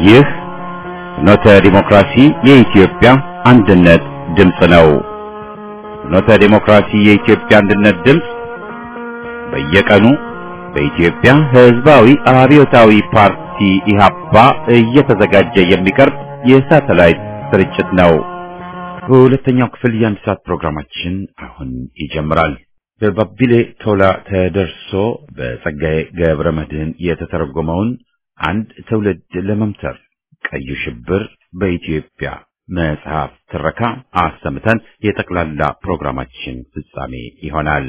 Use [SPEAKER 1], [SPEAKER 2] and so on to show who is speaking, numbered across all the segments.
[SPEAKER 1] ይህ ፍኖተ ዲሞክራሲ የኢትዮጵያ አንድነት ድምፅ ነው። ፍኖተ ዲሞክራሲ የኢትዮጵያ አንድነት ድምፅ በየቀኑ በኢትዮጵያ ሕዝባዊ አብዮታዊ ፓርቲ ኢህአፓ እየተዘጋጀ የሚቀርብ የሳተላይት ስርጭት ነው። በሁለተኛው ክፍል የአንድ ሰዓት ፕሮግራማችን አሁን ይጀምራል። በባቢሌ ቶላ ተደርሶ በጸጋዬ ገብረ መድህን የተተረጎመውን አንድ ትውልድ ለመምተር ቀዩ ሽብር በኢትዮጵያ መጽሐፍ ትረካ አሰምተን የጠቅላላ ፕሮግራማችን ፍጻሜ ይሆናል።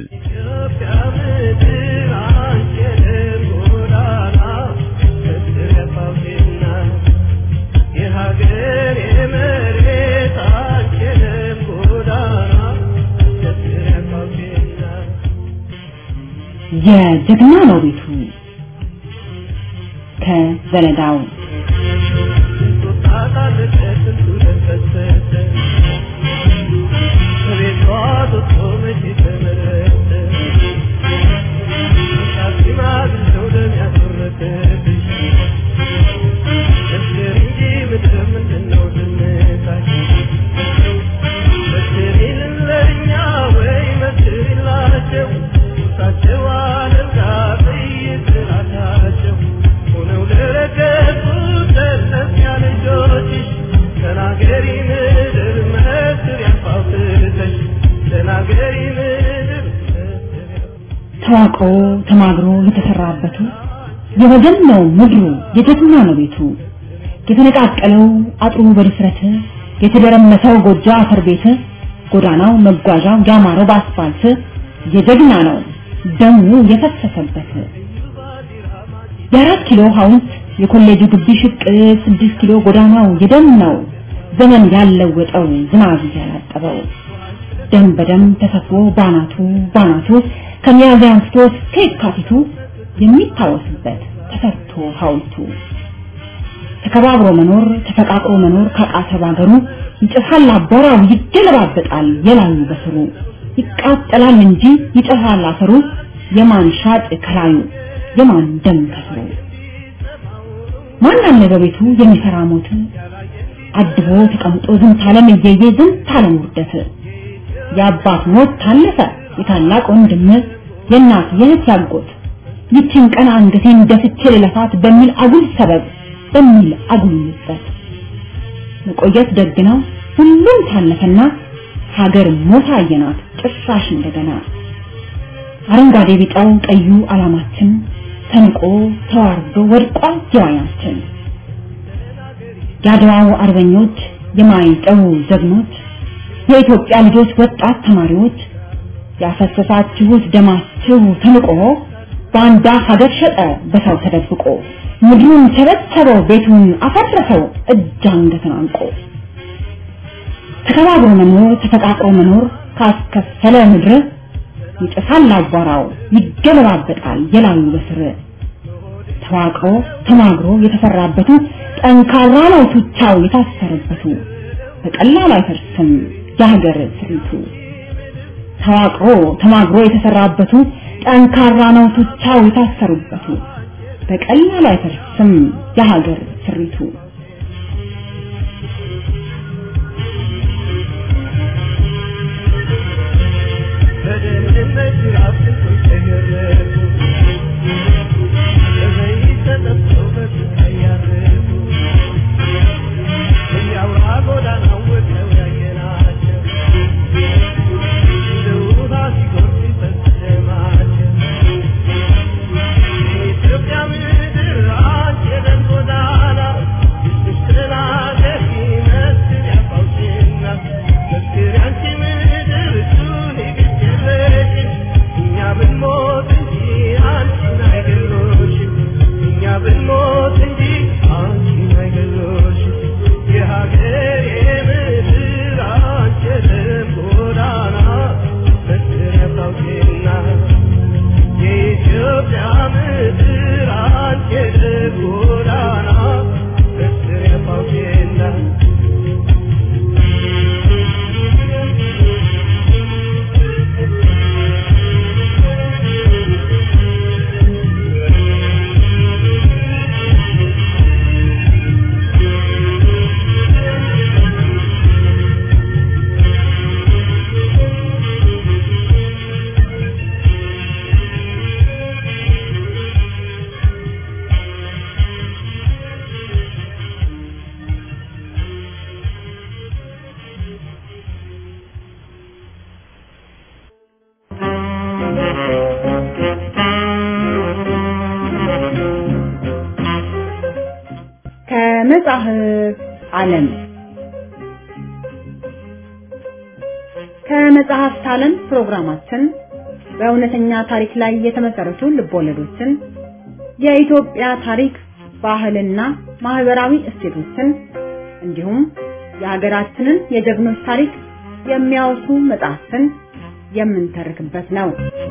[SPEAKER 2] የጀግና ነው ቤቱ ከዘለዳው ተዋቅሮ ተማግሮ የተሰራበቱ የወገን ነው ምድሩ የጀግና ነው ቤቱ የተነቃቀለው አጥሩ በድፍረት የተደረመሰው ጎጆ አፈር ቤት ጎዳናው መጓዣው ያማረው በአስፋልት የጀግና ነው ደሙ የፈሰሰበት የአራት ኪሎ ሐውልት የኮሌጁ ግቢ ሽቅ ስድስት ኪሎ ጎዳናው የደም ነው ዘመን ያለወጠው ዝናብ ያላጠበው ደም በደም ተሰፍሮ ባናቱ ባናቱ ከሚያዝያ አንስቶ እስከ የካቲቱ የሚታወስበት ተሰርቶ ሐውልቱ ተከባብሮ መኖር ተፈቃቅሮ መኖር ካቃተ ባገሩ ይጨሳል አቧራው ይገለባበጣል የላዩ በስሩ ይቃጠላል እንጂ ይጨሳል አፈሩ የማን ሻጥ ከላዩ የማን ደም ከስሩ ማን አለ በቤቱ የሚፈራ ሞት አድቦ ተቀምጦ ዝንት ዓለም እየየ ዝንት ዓለም ውርደት የአባት ሞት ታለፈ የታላቅ ወንድም የእናት የእህት ያጎት ይችን ቀን አንገቴን ደፍቼ ልለፋት በሚል አጉል ሰበብ በሚል አጉል ምጸት መቆየት ደግ ነው ሁሉም ታለፈና ሀገር ሞታ አየናት ጭራሽ እንደገና አረንጓዴ ቢጫው ቀዩ አላማችን ተንቆ ተዋርዶ ወድቋል ጀዋናችን የአድዋው አርበኞች የማይጠው ጀግኖች የኢትዮጵያ ልጆች ወጣት ተማሪዎች ያፈሰሳችሁት ደማችሁ ተንቆ ባንዳ ሀገር ሸጠ በሰው ተደብቆ ምድሩን ቸበቸበው ቤቱን አፈረሰው እጅ አንገትን አንቆ ተከባብሮ መኖር ተፈቃቅሮ መኖር ካስከፈለ ምድር ይጨሳል አቧራው ይገለባበጣል የላዩ በስር ተዋቅሮ ተማግሮ የተሰራበቱ ጠንካራ ነው ቱቻው የታሰረበቱ በቀላሉ አይፈርስም የሀገር ስሪቱ ተዋቅሮ ተማግሮ የተሰራበቱ ጠንካራ ነው ቱቻው የታሰሩበቱ በቀላሉ አይፈርስም የሀገር ስሪቱ
[SPEAKER 3] Thank you.
[SPEAKER 2] ከመጽሐፍ ዓለም ከመጽሐፍት ዓለም ፕሮግራማችን በእውነተኛ ታሪክ ላይ የተመሰረቱ ልቦለዶችን፣ የኢትዮጵያ ታሪክ፣ ባህልና ማህበራዊ እሴቶችን እንዲሁም የሀገራችንን የጀግኖች ታሪክ የሚያወሱ መጽሐፍትን የምንተርክበት ነው።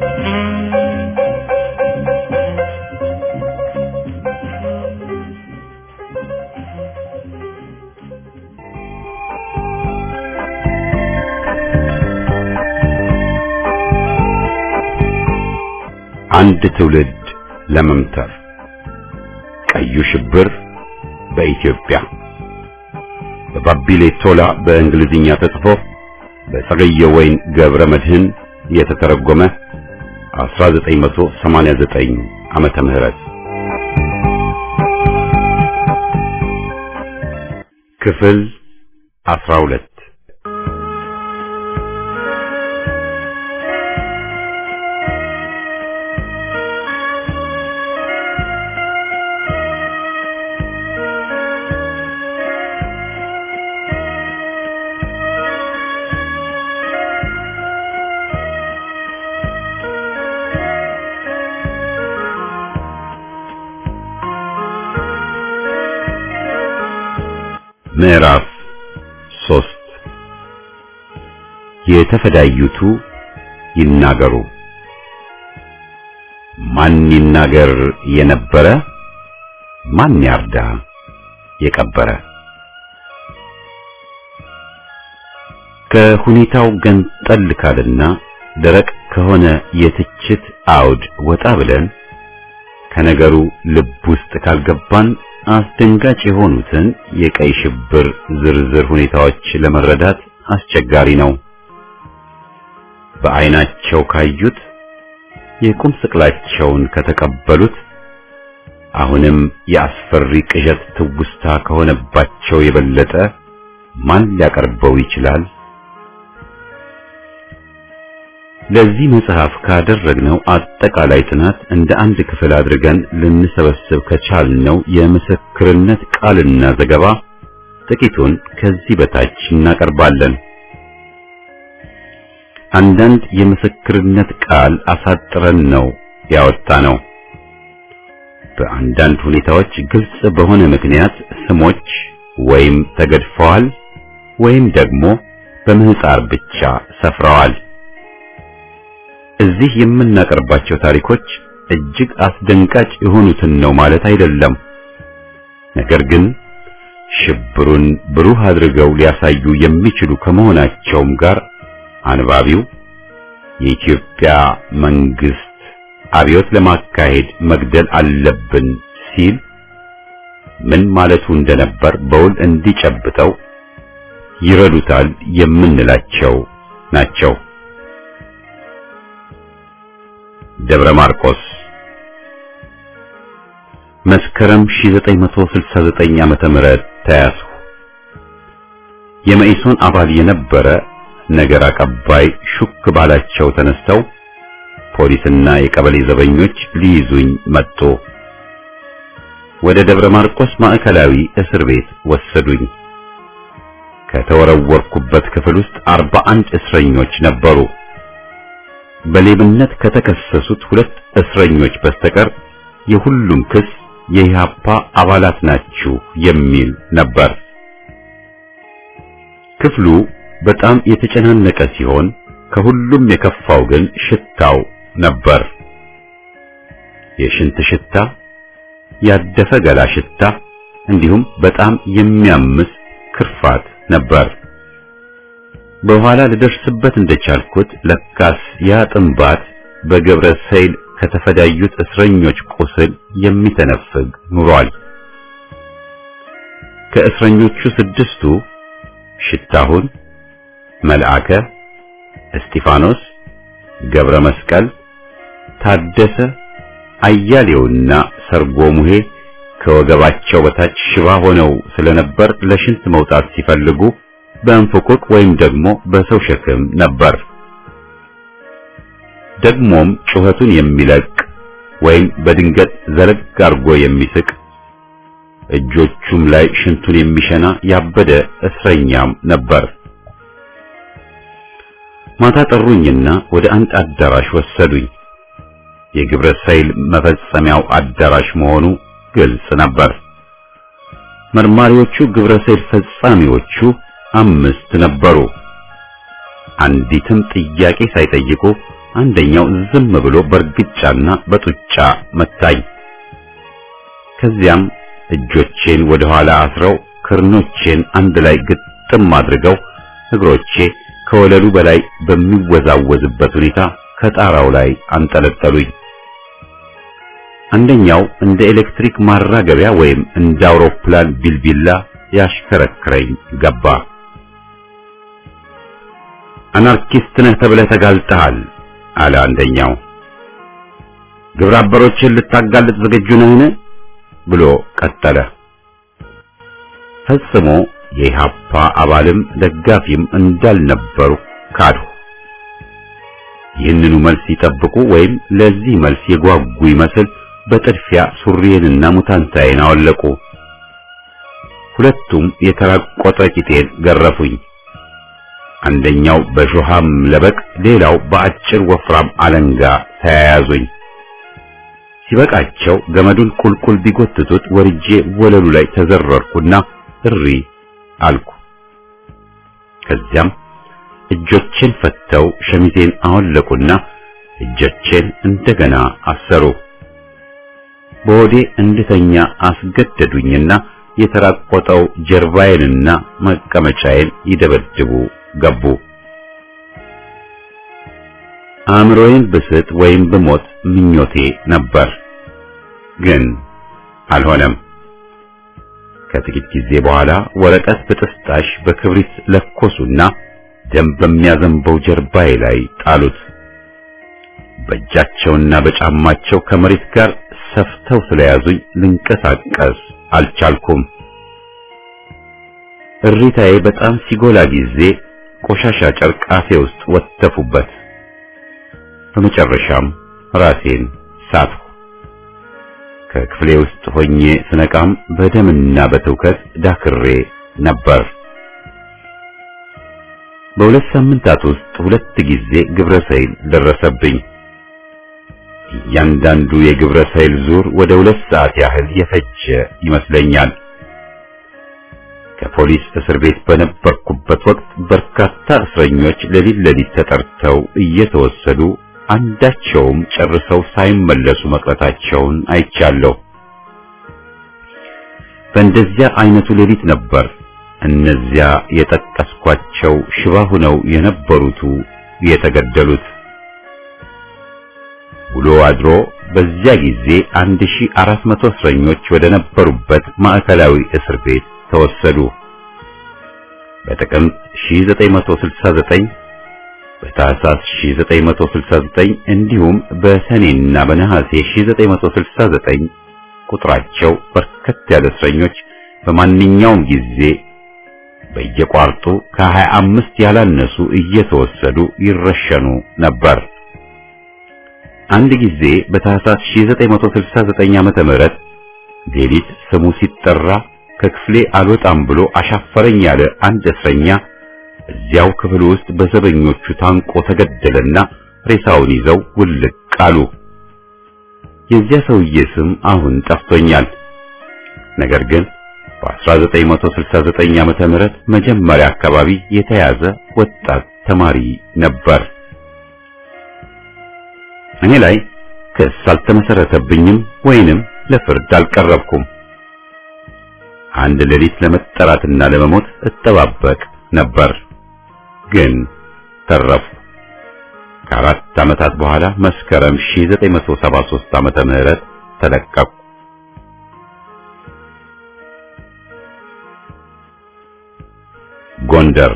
[SPEAKER 1] አንድ ትውልድ ለመምተር ቀዩ ሽብር በኢትዮጵያ በባቢሌ ቶላ በእንግሊዝኛ ተጽፎ በጸገየ ወይን ገብረ መድህን የተተረጎመ 1989 ዓመተ ምህረት ክፍል 12 ምዕራፍ ሶስት የተፈዳዩቱ ይናገሩ። ማን ይናገር የነበረ ማን ያርዳ የቀበረ። ከሁኔታው ገንጠል ካልና ደረቅ ከሆነ የትችት አውድ ወጣ ብለን ከነገሩ ልብ ውስጥ ካልገባን አስደንጋጭ የሆኑትን የቀይ ሽብር ዝርዝር ሁኔታዎች ለመረዳት አስቸጋሪ ነው። በዓይናቸው ካዩት የቁም ስቅላቸውን ከተቀበሉት አሁንም የአስፈሪ ቅዠት ትውስታ ከሆነባቸው የበለጠ ማን ሊያቀርበው ይችላል? ለዚህ መጽሐፍ ካደረግነው አጠቃላይ ጥናት እንደ አንድ ክፍል አድርገን ልንሰበስብ ከቻልነው የምስክርነት ቃልና ዘገባ ጥቂቱን ከዚህ በታች እናቀርባለን። አንዳንድ የምስክርነት ቃል አሳጥረን ነው ያወጣነው። በአንዳንድ ሁኔታዎች ግልጽ በሆነ ምክንያት ስሞች ወይም ተገድፈዋል ወይም ደግሞ በምህፃር ብቻ ሰፍረዋል። እዚህ የምናቀርባቸው ታሪኮች እጅግ አስደንጋጭ የሆኑትን ነው ማለት አይደለም። ነገር ግን ሽብሩን ብሩህ አድርገው ሊያሳዩ የሚችሉ ከመሆናቸውም ጋር አንባቢው የኢትዮጵያ መንግስት አብዮት ለማካሄድ መግደል አለብን ሲል ምን ማለቱ እንደነበር በውል እንዲጨብጠው ይረዱታል የምንላቸው ናቸው። ደብረ ማርቆስ መስከረም 1969 ዓመተ ምህረት ተያዙ። የመኢሶን አባል የነበረ ነገር አቀባይ ሹክ ባላቸው ተነስተው ፖሊስና የቀበሌ ዘበኞች ሊይዙኝ መጡ። ወደ ደብረ ማርቆስ ማዕከላዊ እስር ቤት ወሰዱኝ። ከተወረወርኩበት ክፍል ውስጥ አርባ አንድ እስረኞች ነበሩ። በሌብነት ከተከሰሱት ሁለት እስረኞች በስተቀር የሁሉም ክስ የኢህአፓ አባላት ናችሁ የሚል ነበር። ክፍሉ በጣም የተጨናነቀ ሲሆን ከሁሉም የከፋው ግን ሽታው ነበር። የሽንት ሽታ፣ ያደፈ ገላ ሽታ እንዲሁም በጣም የሚያምስ ክርፋት ነበር። በኋላ ልደርስበት እንደቻልኩት ለካስ ያ ጥንባት በገብረ ሰይል ከተፈዳዩት እስረኞች ቁስል የሚተነፍግ ኑሯል። ከእስረኞቹ ስድስቱ ሽታሁን፣ መልአከ፣ እስጢፋኖስ፣ ገብረ መስቀል፣ ታደሰ፣ አያሌውና ሰርጎ ሙሄ ከወገባቸው በታች ሽባ ሆነው ስለነበር ለሽንት መውጣት ሲፈልጉ በእንፍቁቅ ወይም ደግሞ በሰው ሸክም ነበር። ደግሞም ጩኸቱን የሚለቅ ወይም በድንገት ዘለግ አርጎ የሚስቅ እጆቹም ላይ ሽንቱን የሚሸና ያበደ እስረኛም ነበር። ማታ ጠሩኝና ወደ አንድ አዳራሽ ወሰዱኝ። የግብረ ሰይል መፈጸሚያው አዳራሽ መሆኑ ግልጽ ነበር። መርማሪዎቹ ግብረ ሰይል ፈጻሚዎቹ አምስት ነበሩ። አንዲትም ጥያቄ ሳይጠይቁ አንደኛው ዝም ብሎ በእርግጫና በጡጫ መታኝ። ከዚያም እጆቼን ወደ ኋላ አስረው ክርኖቼን አንድ ላይ ግጥም አድርገው እግሮቼ ከወለሉ በላይ በሚወዛወዝበት ሁኔታ ከጣራው ላይ አንጠለጠሉኝ። አንደኛው እንደ ኤሌክትሪክ ማራገቢያ ወይም እንደ አውሮፕላን ቢልቢላ ያሽከረክረኝ ገባ። አናርኪስት ነህ ተብለህ ተጋልጠሃል አለ አንደኛው። ግብረ አበሮችን ልታጋልጥ ዝግጁ ነህን? ብሎ ቀጠለ። ፈጽሞ የኢሃፓ አባልም ደጋፊም እንዳልነበሩ ካዱ። ይህንኑ መልስ ይጠብቁ ወይም ለዚህ መልስ የጓጉ ይመስል በጥድፊያ ሱሪዬንና ሙታንታዬን አወለቁ። ሁለቱም የተራቆጠ ቂጤን ገረፉኝ። አንደኛው በሾሃም ለበቅ፣ ሌላው በአጭር ወፍራም አለንጋ ተያያዙኝ። ሲበቃቸው ገመዱን ቁልቁል ቢጎትቱት ወርጄ ወለሉ ላይ ተዘረርኩና እሪ አልኩ። ከዚያም እጆቼን ፈተው ሸሚዜን አወለቁና እጆቼን እንደገና አሰሩ። በሆዴ እንድተኛ አስገደዱኝና የተራቆጠው ጀርባዬንና መቀመጫዬን ይደበድቡ ገቡ። አእምሮዬን ብስት ወይም ብሞት ምኞቴ ነበር፣ ግን አልሆነም። ከጥቂት ጊዜ በኋላ ወረቀት በጥስጣሽ በክብሪት ለኮሱና ደም በሚያዘንበው ጀርባዬ ላይ ጣሉት። በእጃቸውና በጫማቸው ከመሬት ጋር ሰፍተው ስለያዙኝ ልንቀሳቀስ አልቻልኩም። እሪታዬ በጣም ሲጎላ ጊዜ ቆሻሻ ጨርቅ አፌ ውስጥ ወተፉበት። በመጨረሻም ራሴን ሳትሁ። ከክፍሌ ውስጥ ሆኜ ስነቃም በደምና በትውከት ዳክሬ ነበር። በሁለት ሳምንታት ውስጥ ሁለት ጊዜ ግብረ ሰይል ደረሰብኝ። እያንዳንዱ የግብረ ሰይል ዙር ወደ ሁለት ሰዓት ያህል የፈጀ ይመስለኛል። ከፖሊስ እስር ቤት በነበርኩበት ወቅት በርካታ እስረኞች ሌሊት ሌሊት ተጠርተው እየተወሰዱ አንዳቸውም ጨርሰው ሳይመለሱ መቅረታቸውን አይቻለሁ። በእንደዚያ አይነቱ ሌሊት ነበር እነዚያ የጠቀስኳቸው ሽባ ሆነው የነበሩቱ የተገደሉት። ውሎ አድሮ በዚያ ጊዜ 1400 እስረኞች ወደ ነበሩበት ማዕከላዊ እስር ቤት ተወሰዱ። በጥቅምት 1969 በታህሳስ 1969 እንዲሁም በሰኔና በነሐሴ 1969 ቁጥራቸው በርከት ያለ እስረኞች በማንኛውም ጊዜ በየቋርጡ ከ25 ያላነሱ እየተወሰዱ ይረሸኑ ነበር። አንድ ጊዜ በታህሳስ 1969 ዓመተ ምህረት ሌሊት ስሙ ሲጠራ ከክፍሌ አልወጣም ብሎ አሻፈረኝ ያለ አንድ እስረኛ እዚያው ክፍል ውስጥ በዘበኞቹ ታንቆ ተገደለና ሬሳውን ይዘው ውልቅ አሉ። የዚያ ሰውዬ ስም አሁን ጠፍቶኛል። ነገር ግን በ1969 ዓመተ ምህረት መጀመሪያ አካባቢ የተያዘ ወጣት ተማሪ ነበር። እኔ ላይ ክስ አልተመሰረተብኝም ወይንም ለፍርድ አልቀረብኩም። አንድ ሌሊት ለመጠራትና ለመሞት እጠባበቅ ነበር፣ ግን ተረፉ። ከአራት ዓመታት በኋላ መስከረም 1973 ዓመተ ምህረት ተለቀቁ። ጎንደር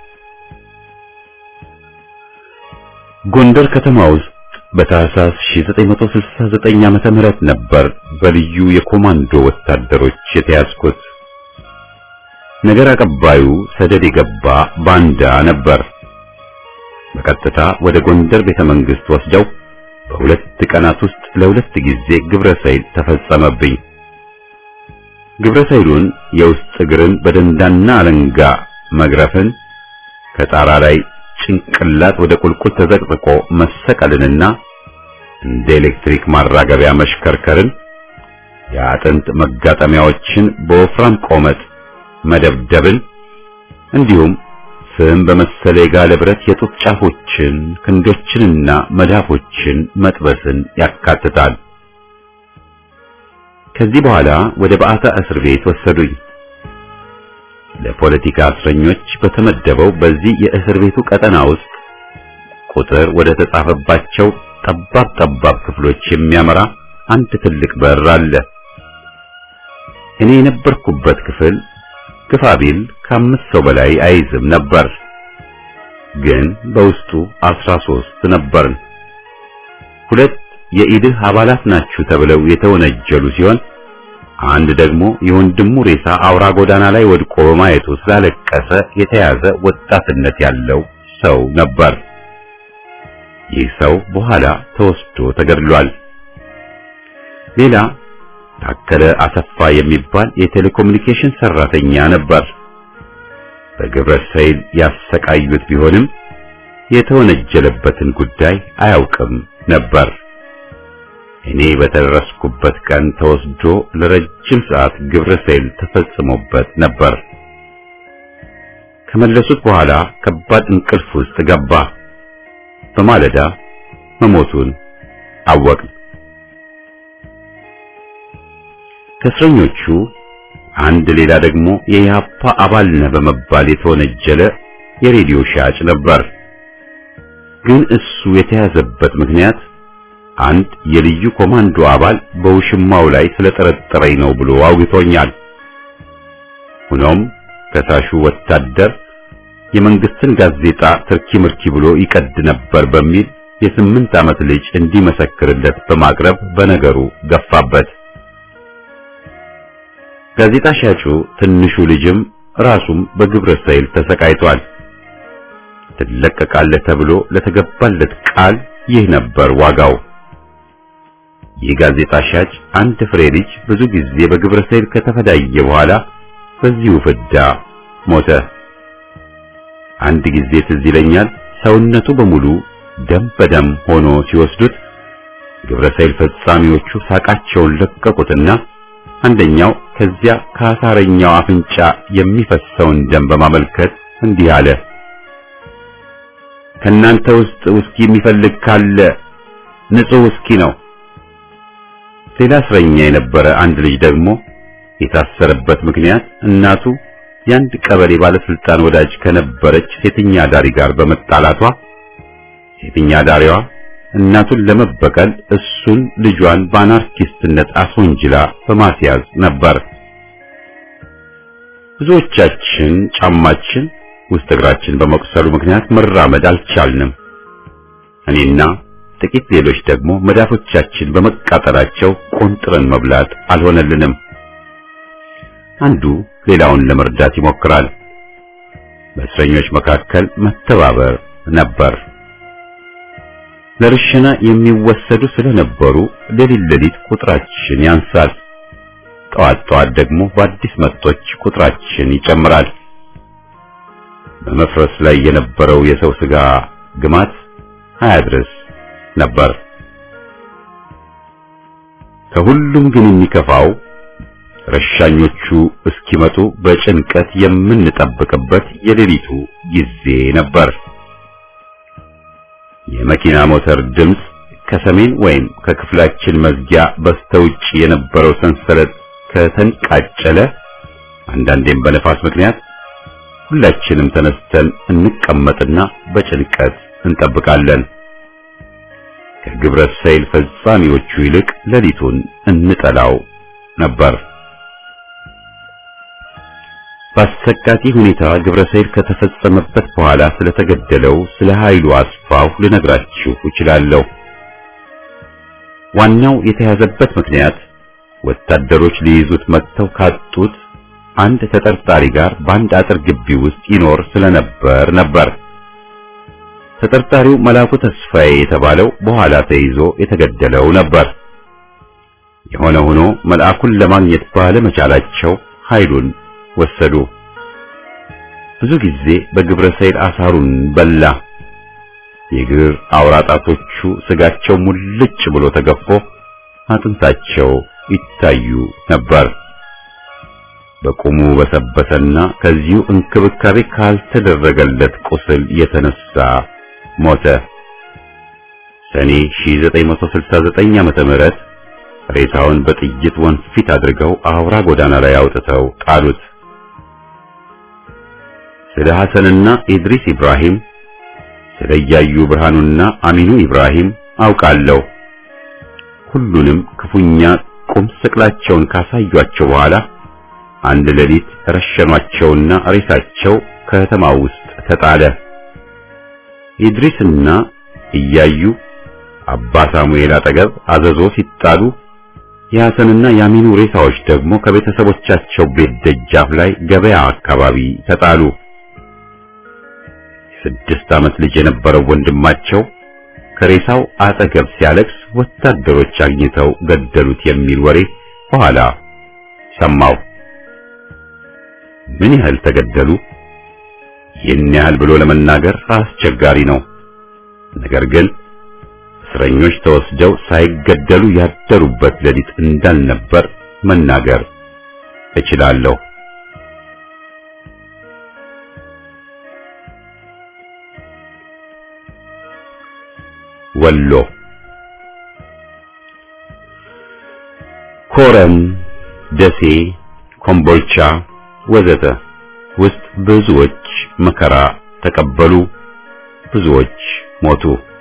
[SPEAKER 1] ጎንደር ከተማ ውስጥ በታህሳስ 1969 ዓመተ ምህረት ነበር በልዩ የኮማንዶ ወታደሮች የተያዝኩት። ነገር አቀባዩ ሰደድ የገባ ባንዳ ነበር። በቀጥታ ወደ ጎንደር ቤተ መንግስት ወስደው በሁለት ቀናት ውስጥ ለሁለት ጊዜ ግብረ ሰይል ተፈጸመብኝ። ግብረ ሰይሉን የውስጥ እግርን በደንዳና አለንጋ መግረፍን ከጣራ ላይ ጭንቅላት ወደ ቁልቁል ተዘቅዝቆ መሰቀልንና እንደ ኤሌክትሪክ ማራገቢያ መሽከርከርን የአጥንት መጋጠሚያዎችን በወፍራም ቆመጥ መደብደብን እንዲሁም ፍም በመሰለ የጋለ ብረት የጡት ጫፎችን ክንዶችንና መዳፎችን መጥበስን ያካትታል። ከዚህ በኋላ ወደ በዓታ እስር ቤት ወሰዱኝ። ለፖለቲካ እስረኞች በተመደበው በዚህ የእስር ቤቱ ቀጠና ውስጥ ቁጥር ወደ ተጻፈባቸው ጠባብ ጠባብ ክፍሎች የሚያመራ አንድ ትልቅ በር አለ። እኔ የነበርኩበት ክፍል ግፋ ቢል ከአምስት ሰው በላይ አይዝም ነበር፣ ግን በውስጡ አስራ ሶስት ነበርን። ሁለት የኢድህ አባላት ናችሁ ተብለው የተወነጀሉ ሲሆን አንድ ደግሞ የወንድሙ ሬሳ አውራ ጎዳና ላይ ወድቆ በማየቱ ስላለቀሰ የተያዘ ወጣትነት ያለው ሰው ነበር። ይህ ሰው በኋላ ተወስዶ ተገድሏል። ሌላ ታከለ አሰፋ የሚባል የቴሌኮሙኒኬሽን ሰራተኛ ነበር። በግብረ ሰይል ያሰቃዩት ቢሆንም የተወነጀለበትን ጉዳይ አያውቅም ነበር። እኔ በተደረስኩበት ቀን ተወስዶ ለረጅም ሰዓት ግብረ ሰይል ተፈጽሞበት ነበር። ከመለሱት በኋላ ከባድ እንቅልፍ ውስጥ ገባ። በማለዳ መሞቱን አወቅን። ከእስረኞቹ አንድ ሌላ ደግሞ የኢህአፓ አባል ነህ በመባል የተወነጀለ የሬዲዮ ሻጭ ነበር። ግን እሱ የተያዘበት ምክንያት አንድ የልዩ ኮማንዶ አባል በውሽማው ላይ ስለጠረጠረኝ ነው ብሎ አውግቶኛል። ሆኖም ከሳሹ ወታደር የመንግስትን ጋዜጣ ትርኪ ምርኪ ብሎ ይቀድ ነበር በሚል የስምንት ዓመት ልጅ እንዲመሰክርለት በማቅረብ በነገሩ ገፋበት። ጋዜጣ ሻጩ ትንሹ ልጅም ራሱም በግብረ ሰይል ተሰቃይቷል። ትለቀቃለህ ተብሎ ለተገባለት ቃል ይህ ነበር ዋጋው። ይህ ጋዜጣ ሻጭ አንድ ፍሬ ልጅ ብዙ ጊዜ በግብረ ሰይል ከተፈዳየ በኋላ በዚሁ ፍዳ ሞተ። አንድ ጊዜ ትዝ ይለኛል ሰውነቱ በሙሉ ደም በደም ሆኖ ሲወስዱት ግብረ ሰይል ፈጻሚዎቹ ሳቃቸውን ለቀቁትና አንደኛው ከዚያ ከአሳረኛው አፍንጫ የሚፈሰውን ደም በማመልከት እንዲህ አለ። ከናንተ ውስጥ ውስኪ የሚፈልግ ካለ ንጹህ ውስኪ ነው። ሌላ እስረኛ የነበረ አንድ ልጅ ደግሞ የታሰረበት ምክንያት እናቱ የአንድ ቀበሌ ባለስልጣን ወዳጅ ከነበረች ሴተኛ ዳሪ ጋር በመጣላቷ ሴተኛ ዳሪዋ እናቱን ለመበቀል እሱን ልጇን በአናርኪስትነት አስወንጅላ በማስያዝ ነበር። ብዙዎቻችን ጫማችን ውስጥ እግራችን በመቁሰሉ ምክንያት መራመድ አልቻልንም። እኔና ጥቂት ሌሎች ደግሞ መዳፎቻችን በመቃጠላቸው ቆንጥረን መብላት አልሆነልንም። አንዱ ሌላውን ለመርዳት ይሞክራል። በእስረኞች መካከል መተባበር ነበር። ለርሽና የሚወሰዱ ስለነበሩ ሌሊት ሌሊት ቁጥራችን ያንሳል። ጠዋት ጠዋት ደግሞ በአዲስ መጦች ቁጥራችን ይጨምራል። በመፍረስ ላይ የነበረው የሰው ስጋ ግማት አያድርስ ነበር። ከሁሉም ግን የሚከፋው ረሻኞቹ እስኪመጡ በጭንቀት የምንጠብቅበት የሌሊቱ ጊዜ ነበር። የመኪና ሞተር ድምፅ ከሰሜን ወይም ከክፍላችን መዝጊያ በስተውጭ የነበረው ሰንሰለት ከተንቃጨለ፣ አንዳንዴም በነፋስ ምክንያት ሁላችንም ተነስተን እንቀመጥና በጭንቀት እንጠብቃለን። ከግብረ ሰይል ፈጻሚዎቹ ይልቅ ሌሊቱን እንጠላው ነበር። በአሰቃቂ ሁኔታ ግብረ ሰይል ከተፈጸመበት በኋላ ስለተገደለው ስለ ኃይሉ አስፋው ልነግራችሁ እችላለሁ። ዋናው የተያዘበት ምክንያት ወታደሮች ሊይዙት መጥተው ካጡት አንድ ተጠርጣሪ ጋር በአንድ አጥር ግቢ ውስጥ ይኖር ስለነበር ነበር። ተጠርጣሪው መላኩ ተስፋዬ የተባለው በኋላ ተይዞ የተገደለው ነበር። የሆነ ሆኖ መልአኩን ለማግኘት ባለመቻላቸው ኃይሉን ወሰዱ። ብዙ ጊዜ በግብረ ሰይል አሳሩን በላ። የእግር አውራጣቶቹ ስጋቸው ሙልጭ ብሎ ተገፎ አጥንታቸው ይታዩ ነበር። በቁሙ በሰበሰና ከዚሁ እንክብካቤ ካልተደረገለት ቁስል የተነሳ ሞተ። ሰኔ 1969 ዓመተ ምህረት ሬሳውን በጥይት ወንፊት አድርገው አውራ ጎዳና ላይ አውጥተው ጣሉት። ስለ ሐሰንና ኢድሪስ ኢብራሂም ስለ እያዩ ብርሃኑና አሚኑ ኢብራሂም አውቃለሁ። ሁሉንም ክፉኛ ቁም ስቅላቸውን ካሳዩአቸው በኋላ አንድ ሌሊት ረሸኗቸውና ሬሳቸው ከተማ ውስጥ ተጣለ። ኢድሪስና እያዩ አባ ሳሙኤል አጠገብ አዘዞ ሲጣሉ የሐሰንና የአሚኑ ሬሳዎች ደግሞ ከቤተሰቦቻቸው ቤት ደጃፍ ላይ ገበያ አካባቢ ተጣሉ። ስድስት ዓመት ልጅ የነበረው ወንድማቸው ከሬሳው አጠገብ ሲያለቅስ ወታደሮች አግኝተው ገደሉት የሚል ወሬ በኋላ ሰማው። ምን ያህል ተገደሉ? ይህን ያህል ብሎ ለመናገር አስቸጋሪ ነው። ነገር ግን እስረኞች ተወስደው ሳይገደሉ ያደሩበት ሌሊት እንዳልነበር መናገር እችላለሁ። ወሎ ኮረም፣ ደሴ፣ ኮምቦልቻ ወዘተ ውስጥ ብዙዎች መከራ ተቀበሉ፣ ብዙዎች ሞቱ።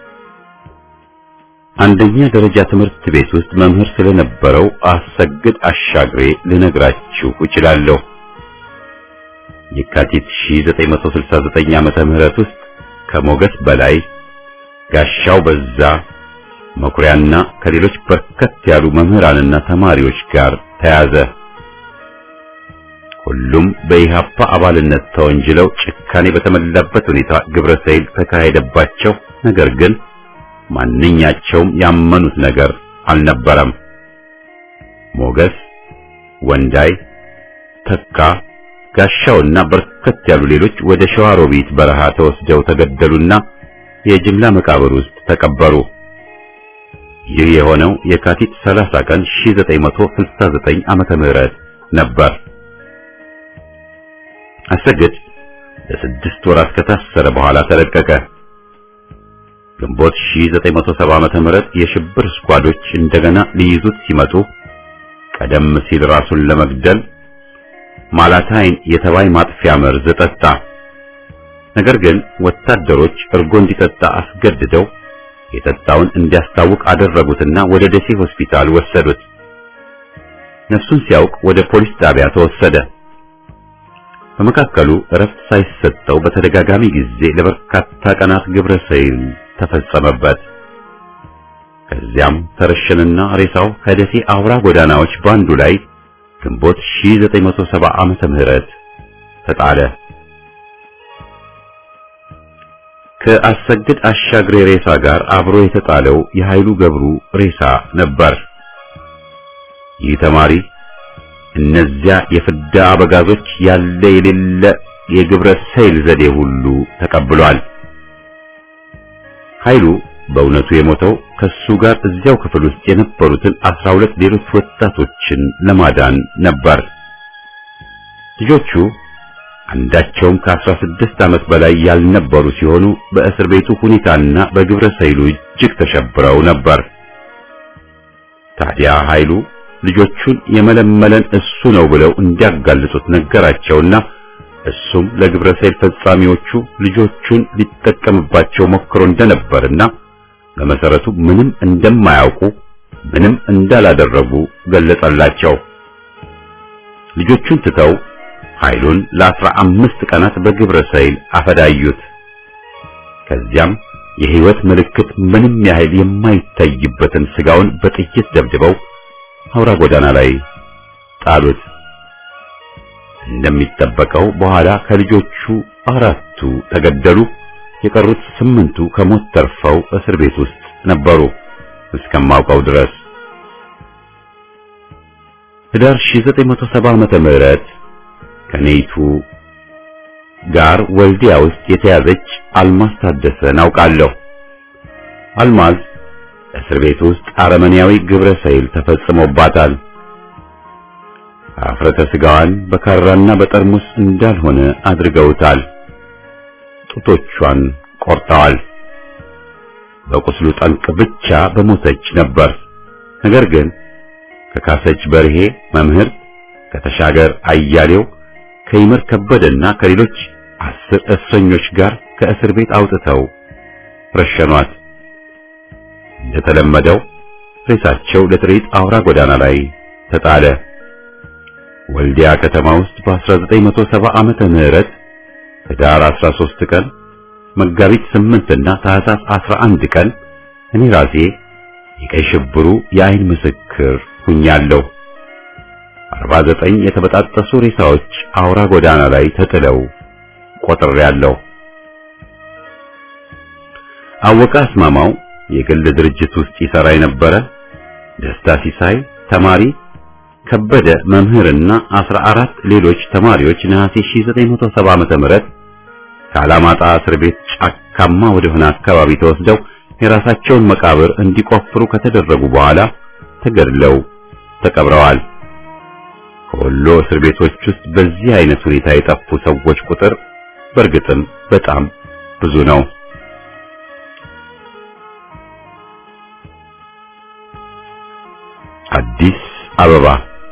[SPEAKER 1] አንደኛ ደረጃ ትምህርት ቤት ውስጥ መምህር ስለነበረው አሰግድ አሻግሬ ልነግራችሁ እችላለሁ። የካቲት 1969 ዓመተ ምህረት ውስጥ ከሞገስ በላይ ጋሻው በዛ መኩሪያና ከሌሎች በርከት ያሉ መምህራንና ተማሪዎች ጋር ተያዘ። ሁሉም በኢሃፓ አባልነት ተወንጅለው ጭካኔ በተሞላበት ሁኔታ ግብረ ሰይል ተካሄደባቸው። ነገር ግን ማንኛቸውም ያመኑት ነገር አልነበረም። ሞገስ፣ ወንዳይ፣ ተካ፣ ጋሻውና በርከት ያሉ ሌሎች ወደ ሸዋሮቢት በረሃ ተወስደው ተገደሉና የጅምላ መቃብር ውስጥ ተቀበሩ። ይህ የሆነው የካቲት 30 ቀን 1969 ዓመተ ምህረት ነበር። አሰግድ ለስድስት ወራት ከታሰረ በኋላ ተለቀቀ። ግንቦት 1970 ዓመተ ምህረት የሽብር ስኳዶች እንደገና ሊይዙት ሲመጡ ቀደም ሲል ራሱን ለመግደል ማላታይን የተባይ ማጥፊያ መርዝ ጠጣ። ነገር ግን ወታደሮች እርጎ እንዲጠጣ አስገድደው የጠጣውን እንዲያስታውቅ አደረጉትና ወደ ደሴ ሆስፒታል ወሰዱት። ነፍሱን ሲያውቅ ወደ ፖሊስ ጣቢያ ተወሰደ። በመካከሉ እረፍት ሳይሰጠው በተደጋጋሚ ጊዜ ለበርካታ ቀናት ግብረ ሰይል ተፈጸመበት። ከዚያም ተረሸንና ሬሳው ከደሴ አውራ ጎዳናዎች ባንዱ ላይ ግንቦት 1970 ዓመተ ምህረት ተጣለ። ከአሰግድ አሻግሬ ሬሳ ጋር አብሮ የተጣለው የኃይሉ ገብሩ ሬሳ ነበር። ይህ ተማሪ እነዚያ የፍዳ አበጋዞች ያለ የሌለ የግብረ ሰይል ዘዴ ሁሉ ተቀብሏል። ኃይሉ በእውነቱ የሞተው ከሱ ጋር እዚያው ክፍል ውስጥ የነበሩትን አስራ ሁለት ሌሎች ወጣቶችን ለማዳን ነበር። ልጆቹ አንዳቸውም ከአስራ ስድስት ዓመት በላይ ያልነበሩ ሲሆኑ በእስር ቤቱ ሁኔታና በግብረ ሰይሉ እጅግ ተሸብረው ነበር። ታዲያ ኃይሉ ልጆቹን የመለመለን እሱ ነው ብለው እንዲያጋልጡት ነገራቸውና እሱም ለግብረ ሰይል ፈጻሚዎቹ ልጆቹን ሊጠቀምባቸው ሞክሮ እንደነበርና በመሰረቱ ምንም እንደማያውቁ ምንም እንዳላደረጉ ገለጸላቸው። ልጆቹን ትተው ኃይሉን ለአስራ አምስት ቀናት በግብረ ሰይል አፈዳዩት። ከዚያም የህይወት ምልክት ምንም ያህል የማይታይበትን ስጋውን በጥይት ደብድበው አውራ ጎዳና ላይ ጣሉት። እንደሚጠበቀው በኋላ ከልጆቹ አራቱ ተገደሉ። የቀሩት ስምንቱ ከሞት ተርፈው እስር ቤት ውስጥ ነበሩ እስከማውቀው ድረስ። ህዳር 1970 ዓመተ ምህረት ከኔይቱ ጋር ወልዲያ ውስጥ የተያዘች አልማዝ ታደሰን አውቃለሁ። አልማዝ እስር ቤት ውስጥ አረመኔያዊ ግብረ ሰይል ተፈጽሞባታል። አፍረተ ስጋዋን በካራና በጠርሙስ እንዳልሆነ አድርገውታል። ጡቶቿን ቆርጠዋል። በቁስሉ ጠንቅ ብቻ በሞተች ነበር። ነገር ግን ከካሰች በርሄ መምህር፣ ከተሻገር አያሌው፣ ከይመር ከበደና ከሌሎች አስር እስረኞች ጋር ከእስር ቤት አውጥተው ረሸኗት። እንደተለመደው ሬሳቸው ለትርኢት አውራ ጎዳና ላይ ተጣለ። ወልዲያ ከተማ ውስጥ በ1970 ዓመተ ምህረት ህዳር 13 ቀን መጋቢት 8 እና ታህሳስ 11 ቀን እኔ ራሴ የቀይ ሽብሩ የአይን ምስክር ሁኛለሁ። 49 የተበጣጠሱ ሬሳዎች አውራ ጎዳና ላይ ተጥለው ቆጥሬያለሁ። አወቀ አስማማው የግል ድርጅት ውስጥ ይሰራ የነበረ፣ ደስታ ሲሳይ ተማሪ፣ ከበደ መምህርና 14 ሌሎች ተማሪዎች ነሐሴ 1970 ዓመተ ምህረት ከአላማጣ እስር ቤት ጫካማ ወደሆነ አካባቢ ተወስደው የራሳቸውን መቃብር እንዲቆፍሩ ከተደረጉ በኋላ ተገድለው ተቀብረዋል። ከወሎ እስር ቤቶች ውስጥ በዚህ አይነት ሁኔታ የጠፉ ሰዎች ቁጥር በእርግጥም በጣም ብዙ ነው። አዲስ አበባ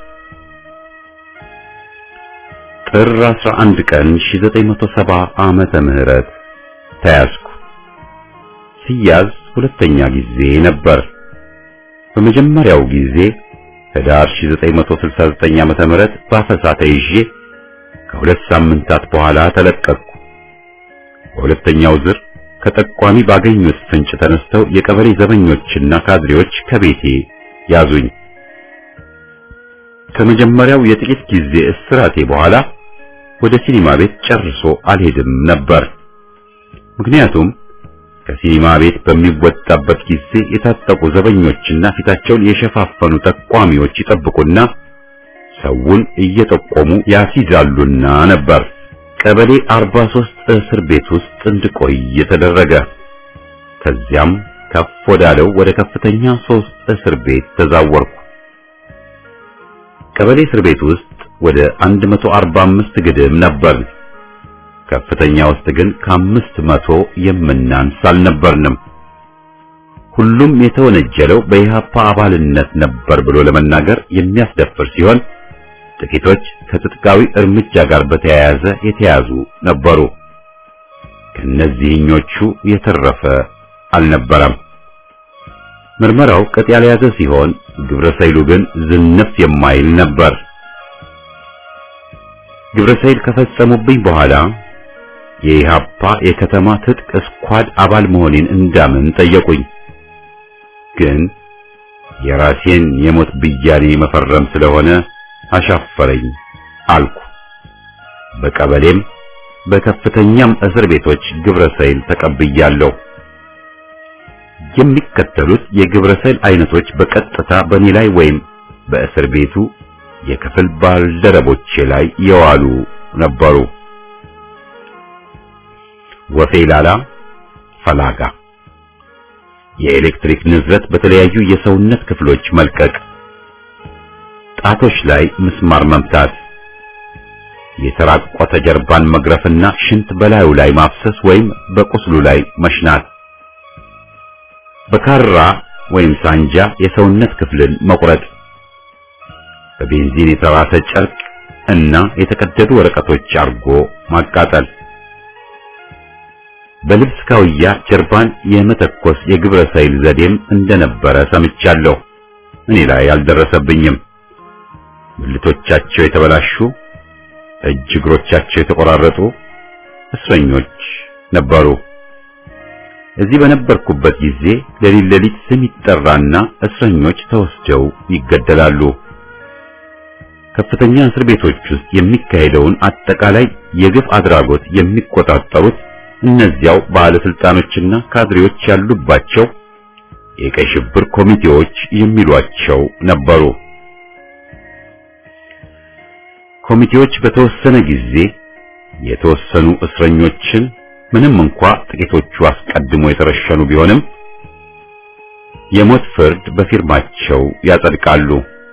[SPEAKER 1] ጥር 11 ቀን 1970 ዓመተ ምህረት ተያዝኩ። ሲያዝ ሁለተኛ ጊዜ ነበር። በመጀመሪያው ጊዜ ህዳር 1969 ዓመተ ምህረት በአፈሳ ተይዤ ከሁለት ሳምንታት በኋላ ተለቀቅኩ። በሁለተኛው ዝር ከጠቋሚ ባገኙት ፍንጭ ተነስተው የቀበሌ ዘበኞችና ካድሬዎች ከቤቴ ያዙኝ። ከመጀመሪያው የጥቂት ጊዜ እስራቴ በኋላ ወደ ሲኒማ ቤት ጨርሶ አልሄድም ነበር። ምክንያቱም ከሲኒማ ቤት በሚወጣበት ጊዜ የታጠቁ ዘበኞችና ፊታቸውን የሸፋፈኑ ጠቋሚዎች ይጠብቁና ሰውን እየጠቆሙ ያስይዛሉና ነበር። ቀበሌ 43 እስር ቤት ውስጥ እንድቆይ የተደረገ። ከዚያም ከፍ ወዳለው ወደ ከፍተኛ ሶስት እስር ቤት ተዛወርኩ። ቀበሌ እስር ቤት ውስጥ ወደ 145 ግድም ነበር። ከፍተኛ ውስጥ ግን ከአምስት መቶ የምናንስ አልነበርንም። ሁሉም የተወነጀለው በኢህአፓ አባልነት ነበር ብሎ ለመናገር የሚያስደፍር ሲሆን ጥቂቶች ከትጥቃዊ እርምጃ ጋር በተያያዘ የተያዙ ነበሩ። ከነዚህኞቹ የተረፈ አልነበረም። ምርመራው ቅጥ ያልያዘ ሲሆን ግብረ ሰይሉ ግን ዝንፍ የማይል ነበር። ግብረ ሰይል ከፈጸሙብኝ በኋላ የኢሃፓ የከተማ ትጥቅ ስኳድ አባል መሆኔን እንዳምን ጠየቁኝ። ግን የራሴን የሞት ብያኔ መፈረም ስለሆነ አሻፈረኝ አልኩ። በቀበሌም በከፍተኛም እስር ቤቶች ግብረ ሰይል ተቀብያለሁ። የሚከተሉት የግብረ ሰይል አይነቶች በቀጥታ በእኔ ላይ ወይም በእስር ቤቱ የክፍል ባልደረቦቼ ላይ የዋሉ ነበሩ። ወፌ ላላ፣ ፈላጋ፣ የኤሌክትሪክ ንዝረት በተለያዩ የሰውነት ክፍሎች መልቀቅ፣ ጣቶች ላይ ምስማር መምታት፣ የተራቆተ ጀርባን መግረፍና ሽንት በላዩ ላይ ማፍሰስ ወይም በቁስሉ ላይ መሽናት፣ በካራ ወይም ሳንጃ የሰውነት ክፍልን መቁረጥ፣ በቤንዚን የተራሰ ጨርቅ እና የተቀደዱ ወረቀቶች አርጎ ማቃጠል፣ በልብስ ካውያ ጀርባን የመተኮስ የግብረ ሰይል ዘዴም እንደነበረ ሰምቻለሁ። እኔ ላይ አልደረሰብኝም። ብልቶቻቸው የተበላሹ እጅ እግሮቻቸው የተቆራረጡ እስረኞች ነበሩ። እዚህ በነበርኩበት ጊዜ ሌሊት ሌሊት ስም ይጠራና እስረኞች ተወስደው ይገደላሉ። ከፍተኛ እስር ቤቶች ውስጥ የሚካሄደውን አጠቃላይ የግፍ አድራጎት የሚቆጣጠሩት እነዚያው ባለስልጣኖችና ካድሬዎች ያሉባቸው የቀይ ሽብር ኮሚቴዎች የሚሏቸው ነበሩ። ኮሚቴዎች በተወሰነ ጊዜ የተወሰኑ እስረኞችን ምንም እንኳ ጥቂቶቹ አስቀድሞ የተረሸኑ ቢሆንም የሞት ፍርድ በፊርማቸው ያጸድቃሉ።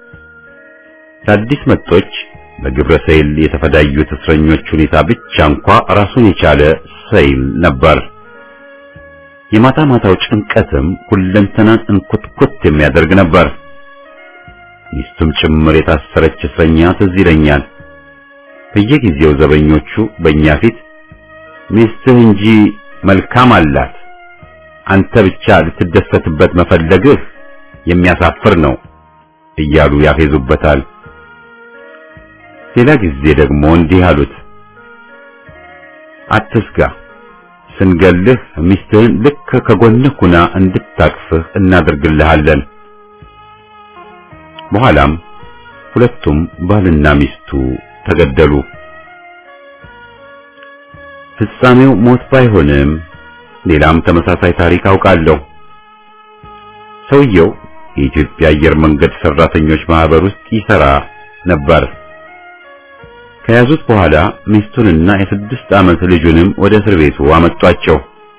[SPEAKER 1] ለአዲስ መጦች በግብረ ሰይል የተፈዳዩት እስረኞች ሁኔታ ብቻ እንኳ ራሱን የቻለ ሰይል ነበር። የማታ ማታው ጭንቀትም ሁለንተናን እንኩትኩት የሚያደርግ ነበር። ሚስቱም ጭምር የታሰረች እስረኛ ትዝ ይለኛል። በየጊዜው ዘበኞቹ በእኛ ፊት ሚስትህ እንጂ መልካም አላት፣ አንተ ብቻ ልትደሰትበት መፈለግህ የሚያሳፍር ነው እያሉ ያፌዙበታል። ሌላ ጊዜ ደግሞ እንዲህ አሉት፣ አትስጋ፣ ስንገልህ ሚስትህን ልክ ከጎንህ ሁና እንድታቅፍህ እናደርግልሃለን። በኋላም ሁለቱም ባልና ሚስቱ ተገደሉ። ፍጻሜው ሞት ባይሆንም ሌላም ተመሳሳይ ታሪክ አውቃለሁ። ሰውየው የኢትዮጵያ አየር መንገድ ሰራተኞች ማህበር ውስጥ ይሰራ ነበር። ከያዙት በኋላ ሚስቱንና የስድስት ዓመት ልጁንም ወደ እስር ቤቱ አመጧቸው።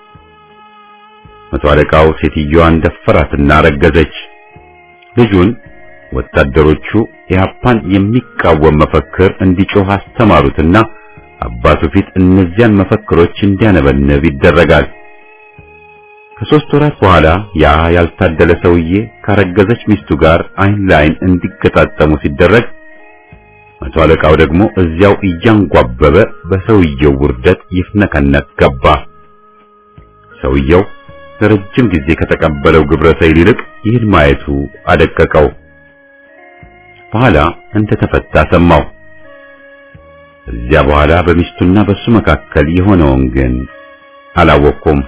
[SPEAKER 1] መቶ አለቃው ሴትዮዋን ደፈራትና ረገዘች። ልጁን ወታደሮቹ ኢህአፓን የሚቃወም መፈክር እንዲጮህ አስተማሩትና አባቱ ፊት እነዚያን መፈክሮች እንዲያነበንብ ይደረጋል። ከሦስት ወራት በኋላ ያ ያልታደለ ሰውዬ ካረገዘች ሚስቱ ጋር አይን ለአይን እንዲገጣጠሙ ሲደረግ መቶ አለቃው ደግሞ እዚያው እያንጓበበ በሰውየው ውርደት ይፍነከነክ ገባ። ሰውየው ለረጅም ጊዜ ከተቀበለው ግብረ ሰይል ይልቅ ይህን ማየቱ አደቀቀው። በኋላ እንደተፈታ ሰማው። እዚያ በኋላ በሚስቱና በሱ መካከል የሆነውን ግን አላወቅኩም።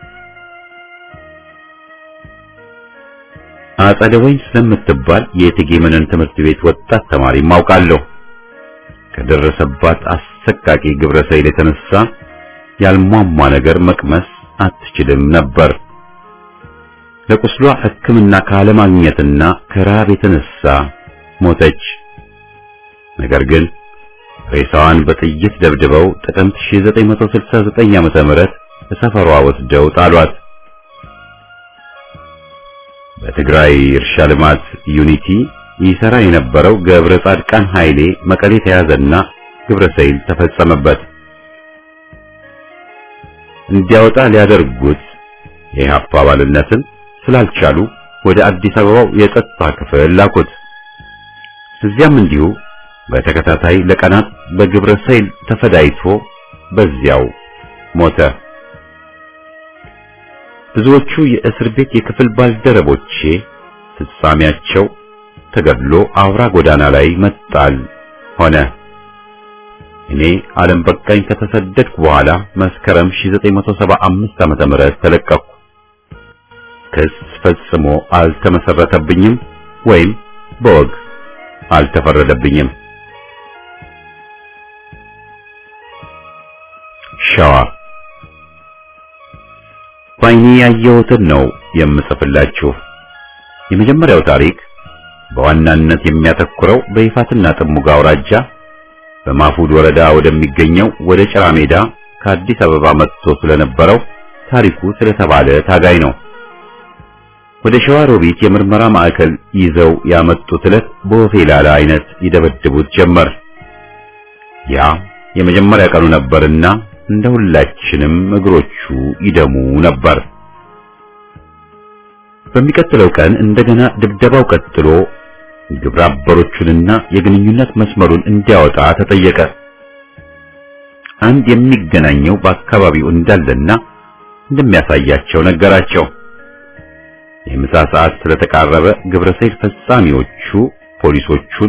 [SPEAKER 1] አጸደ ወይን ስለምትባል የእቴጌ መነን ትምህርት ቤት ወጣት ተማሪ ማውቃለሁ። ከደረሰባት አሰቃቂ ግብረ ሰይል የተነሳ ያልሟሟ ነገር መቅመስ አትችልም ነበር። ለቁስሏ ሕክምና ካለማግኘትና ከረሃብ የተነሳ ሞተች። ነገር ግን ሬሳዋን በጥይት ደብድበው ጥቅምት 1969 ዓመተ ምህረት በሰፈሯ ወስደው ጣሏት። በትግራይ እርሻ ልማት ዩኒቲ ይሰራ የነበረው ገብረ ጻድቃን ኃይሌ መቀሌ ተያዘና ግብረ ሰይል ተፈጸመበት። እንዲያወጣ ሊያደርጉት የኢህአፓ አባልነትን ስላልቻሉ ወደ አዲስ አበባው የጸጥታ ክፍል ላኩት። እዚያም እንዲሁ በተከታታይ ለቀናት በግብረ ሰይል ተፈዳይቶ በዚያው ሞተ። ብዙዎቹ የእስር ቤት የክፍል ባልደረቦቼ ፍጻሜያቸው ተገድሎ አውራ ጎዳና ላይ መጣል ሆነ። እኔ ዓለም በቃኝ ከተሰደድኩ በኋላ መስከረም 1975 ዓመተ ምህረት ተለቀቅኩ። ክስ ፈጽሞ አልተመሰረተብኝም ወይም በወግ አልተፈረደብኝም። ሸዋ ባይኔ ያየሁትን ነው የምጽፍላችሁ። የመጀመሪያው ታሪክ በዋናነት የሚያተኩረው በይፋትና ጥሙጋ አውራጃ በማፉድ ወረዳ ወደሚገኘው ወደ ጭራ ሜዳ ከአዲስ አበባ መጥቶ ስለነበረው ታሪኩ ስለተባለ ታጋይ ነው። ወደ ሸዋ ሮቢት የምርመራ ማዕከል ይዘው ያመጡት ዕለት በወፌላላ አይነት ይደበድቡት ጀመር። ያ የመጀመሪያ ቀኑ ነበርና እንደ ሁላችንም እግሮቹ ይደሙ ነበር። በሚቀጥለው ቀን እንደገና ድብደባው ቀጥሎ ግብረ አበሮቹንና የግንኙነት መስመሩን እንዲያወጣ ተጠየቀ። አንድ የሚገናኘው በአካባቢው እንዳለና እንደሚያሳያቸው ነገራቸው። የምሳ ሰዓት ስለተቃረበ ግብረ ሰይል ፈጻሚዎቹ ፖሊሶቹን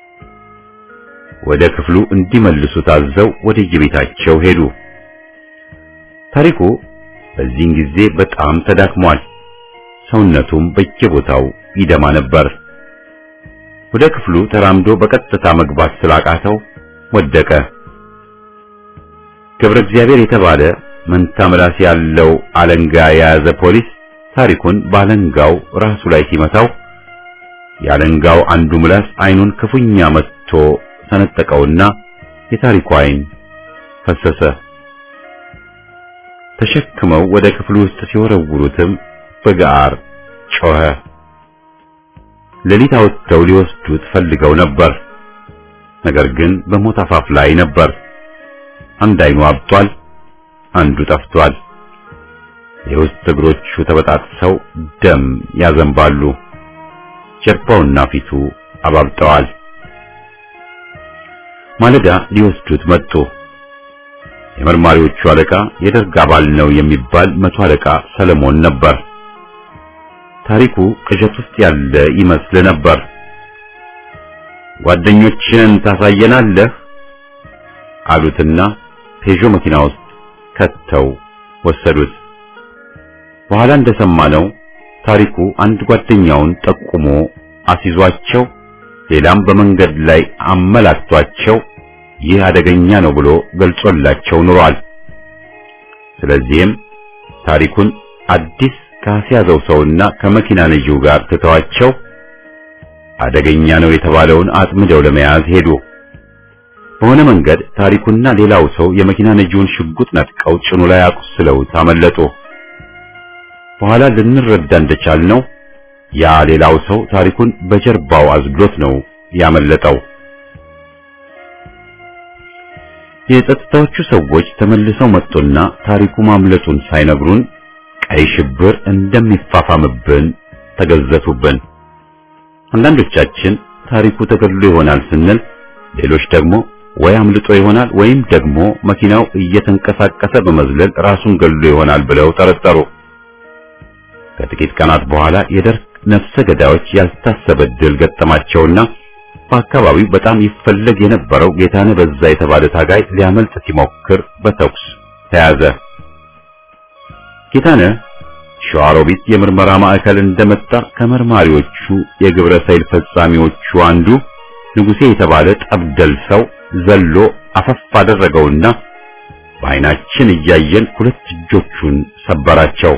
[SPEAKER 1] ወደ ክፍሉ እንዲመልሱ ታዘው ወደ የቤታቸው ሄዱ። ታሪኩ በዚህን ጊዜ በጣም ተዳክሟል። ሰውነቱም በየቦታው ይደማ ነበር። ወደ ክፍሉ ተራምዶ በቀጥታ መግባት ስላቃተው ወደቀ። ገብረ እግዚአብሔር የተባለ መንታ ምላስ ያለው አለንጋ የያዘ ፖሊስ ታሪኩን ባለንጋው ራሱ ላይ ሲመታው የአለንጋው አንዱ ምላስ አይኑን ክፉኛ መትቶ ሰነጠቀውና የታሪኩ ዓይን ፈሰሰ። ተሸክመው ወደ ክፍሉ ውስጥ ሲወረውሩትም በጋር ጮኸ። ሌሊት አውጥተው ሊወስዱት ፈልገው ነበር። ነገር ግን በሞት አፋፍ ላይ ነበር። አንድ ዓይኑ አብጧል፣ አንዱ ጠፍቷል። የውስጥ እግሮቹ ተበጣጥሰው ደም ያዘንባሉ። ጀርባውና ፊቱ አባብጠዋል። ማለዳ ሊወስዱት መጡ። የመርማሪዎቹ አለቃ የደርግ አባል ነው የሚባል መቶ አለቃ ሰለሞን ነበር። ታሪኩ ቅዠት ውስጥ ያለ ይመስል ነበር። ጓደኞችን ታሳየናለህ አሉትና ፔዦ መኪና ውስጥ ከተው ወሰዱት። በኋላ እንደሰማነው ታሪኩ አንድ ጓደኛውን ጠቁሞ አስይዟቸው ሌላም በመንገድ ላይ አመላክቷቸው ይህ አደገኛ ነው ብሎ ገልጾላቸው ኑሯል። ስለዚህም ታሪኩን አዲስ ካስያዘው ሰውና ከመኪና ነጂው ጋር ትተዋቸው አደገኛ ነው የተባለውን አጥምደው ለመያዝ ሄዱ። በሆነ መንገድ ታሪኩና ሌላው ሰው የመኪና ነጂውን ሽጉጥ ነጥቀው ጭኑ ላይ አቁስለውት አመለጡ። በኋላ ልንረዳ እንደቻልነው ያ ሌላው ሰው ታሪኩን በጀርባው አዝሎት ነው ያመለጠው። የጸጥታዎቹ ሰዎች ተመልሰው መጡና ታሪኩ ማምለጡን ሳይነግሩን ቀይ ሽብር እንደሚፋፋምብን ተገዘቱብን። አንዳንዶቻችን ታሪኩ ተገድሎ ይሆናል ስንል፣ ሌሎች ደግሞ ወይ አምልጦ ይሆናል ወይም ደግሞ መኪናው እየተንቀሳቀሰ በመዝለል ራሱን ገድሎ ይሆናል ብለው ጠረጠሩ። ከጥቂት ቀናት በኋላ የደርግ ነፍሰ ገዳዮች ያልታሰበ ድል ገጠማቸውና በአካባቢው በጣም ይፈለግ የነበረው ጌታነህ በዛ የተባለ ታጋይ ሊያመልጥ ሲሞክር በተኩስ ተያዘ። ጌታነህ ሸዋሮቢት የምርመራ ማዕከል እንደመጣ ከመርማሪዎቹ የግብረ ሰይል ፈጻሚዎቹ አንዱ ንጉሴ የተባለ ጠብደል ሰው ዘሎ አፈፍ አደረገውና በዓይናችን እያየን ሁለት እጆቹን ሰበራቸው።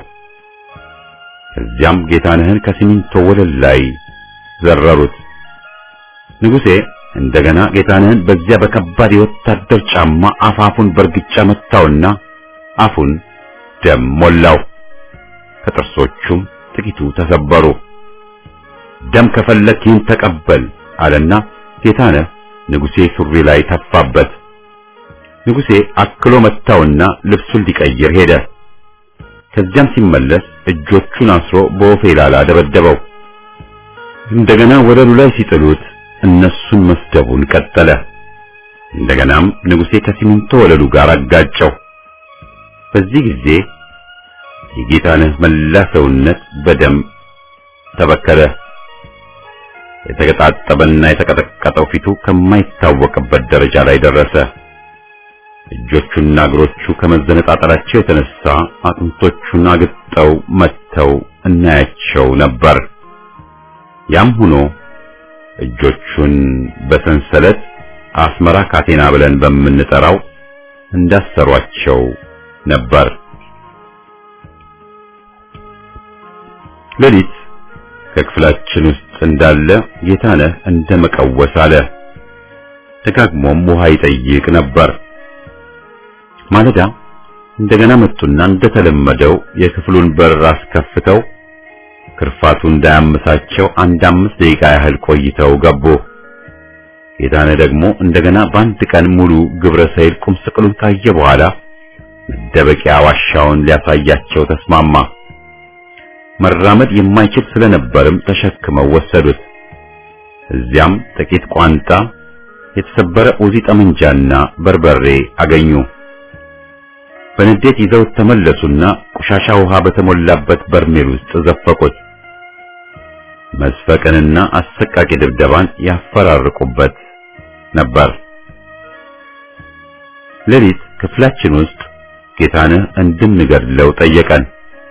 [SPEAKER 1] ከዚያም ጌታነህን ከሲሚንቶ ወለል ላይ ዘረሩት። ንጉሴ እንደገና ጌታነህን በዚያ በከባድ የወታደር ጫማ አፋፉን በርግጫ መታውና አፉን ደም ሞላው። ከጥርሶቹም ጥቂቱ ተሰበሩ። ደም ከፈለክ ይህን ተቀበል አለና ጌታነህ ንጉሴ ሱሪ ላይ ተፋበት። ንጉሴ አክሎ መታውና ልብሱን ሊቀይር ሄደ። ከዚያም ሲመለስ እጆቹን አስሮ በወፌላላ ደበደበው። እንደገና ወለሉ ላይ ሲጥሉት እነሱን መስደቡን ቀጠለ። እንደገናም ንጉሴ ከሲሚንቶ ወለሉ ጋር አጋጨው። በዚህ ጊዜ የጌታነህ መላ ሰውነት በደም ተበከለ። የተገጣጠበና የተቀጠቀጠው ፊቱ ከማይታወቅበት ደረጃ ላይ ደረሰ። እጆቹና እግሮቹ ከመዘነጣጠላቸው የተነሳ አጥንቶቹን አግጠው መተው እናያቸው ነበር። ያም ሆኖ እጆቹን በሰንሰለት አስመራ ካቴና ብለን በምንጠራው እንዳሰሯቸው ነበር። ሌሊት ከክፍላችን ውስጥ እንዳለ ጌታነህ እንደ መቀወስ አለ። ደጋግሞም ውሃ ይጠይቅ ነበር። ማለዳ እንደገና መጡና እንደተለመደው የክፍሉን በር አስከፍተው ክርፋቱ እንዳያመሳቸው አንድ አምስት ደቂቃ ያህል ቆይተው ገቡ። ጌታነህ ደግሞ እንደገና በአንድ ቀን ሙሉ ግብረ ሰይል ቁም ስቅሉን ካየ በኋላ መደበቂያ ዋሻውን ሊያሳያቸው ተስማማ። መራመድ የማይችል ስለነበርም ተሸክመው ወሰዱት። እዚያም ጥቂት ቋንጣ፣ የተሰበረ ኡዚ ጠመንጃና በርበሬ አገኙ። በንዴት ይዘውት ተመለሱና ቆሻሻ ውሃ በተሞላበት በርሜል ውስጥ ዘፈቁት። መስፈቅንና አሰቃቂ ድብደባን ያፈራርቁበት ነበር። ሌሊት ክፍላችን ውስጥ ጌታነህ እንድንገድለው ጠየቀን።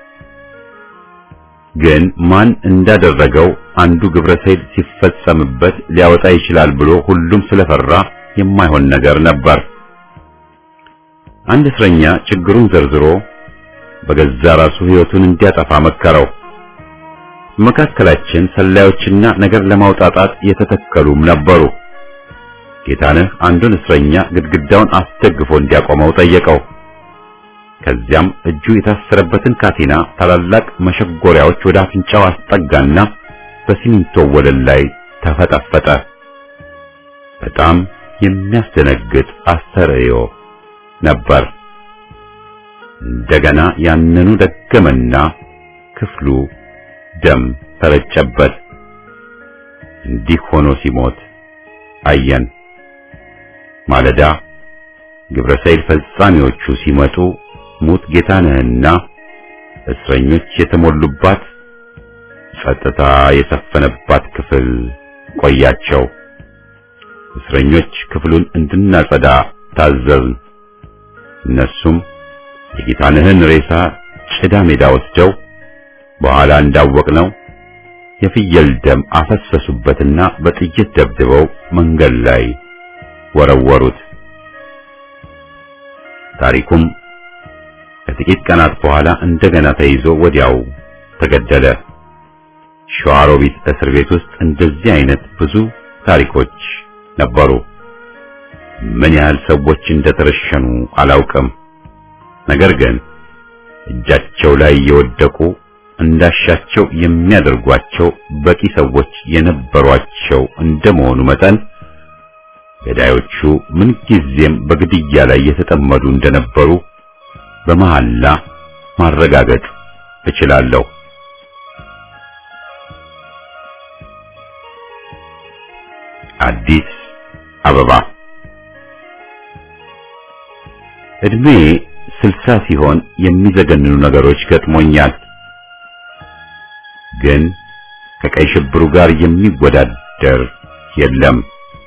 [SPEAKER 1] ግን ማን እንዳደረገው አንዱ ግብረ ሰይል ሲፈጸምበት ሊያወጣ ይችላል ብሎ ሁሉም ስለፈራ የማይሆን ነገር ነበር። አንድ እስረኛ ችግሩን ዘርዝሮ በገዛ ራሱ ሕይወቱን እንዲያጠፋ መከረው። መካከላችን ሰላዮችና ነገር ለማውጣጣት የተተከሉም ነበሩ። ጌታነህ አንዱን እስረኛ ግድግዳውን አስደግፎ እንዲያቆመው ጠየቀው። ከዚያም እጁ የታሰረበትን ካቴና ታላላቅ መሸጎሪያዎች ወደ አፍንጫው አስጠጋና በሲሚንቶ ወለል ላይ ተፈጠፈጠ። በጣም የሚያስደነግጥ አስተርእዮ ነበር። እንደገና ያንኑ ደገመና ክፍሉ ደም ተረጨበት። እንዲህ ሆኖ ሲሞት አየን። ማለዳ ግብረ ሰይል ፈጻሚዎቹ ሲመጡ ሙት ጌታነህና እስረኞች የተሞሉባት ጸጥታ የሰፈነባት ክፍል ቆያቸው። እስረኞች ክፍሉን እንድናጸዳ ታዘዝን። እነሱም የጌታነህን ሬሳ ጭዳ ሜዳ ወስደው በኋላ እንዳወቅነው የፍየል ደም አፈሰሱበትና በጥይት ደብድበው መንገድ ላይ ወረወሩት። ታሪኩም ከጥቂት ቀናት በኋላ እንደገና ተይዞ ወዲያው ተገደለ። ሸዋሮቢት እስር ቤት ውስጥ እንደዚህ አይነት ብዙ ታሪኮች ነበሩ። ምን ያህል ሰዎች እንደተረሸኑ አላውቅም። ነገር ግን እጃቸው ላይ የወደቁ እንዳሻቸው የሚያደርጓቸው በቂ ሰዎች የነበሯቸው እንደመሆኑ መጠን ገዳዮቹ ምንጊዜም በግድያ ላይ የተጠመዱ እንደነበሩ በመሐላ ማረጋገጥ እችላለሁ። አዲስ አበባ እድሜ ስልሳ ሲሆን የሚዘገንኑ ነገሮች ገጥሞኛል። ግን ከቀይ ሽብሩ ጋር የሚወዳደር የለም።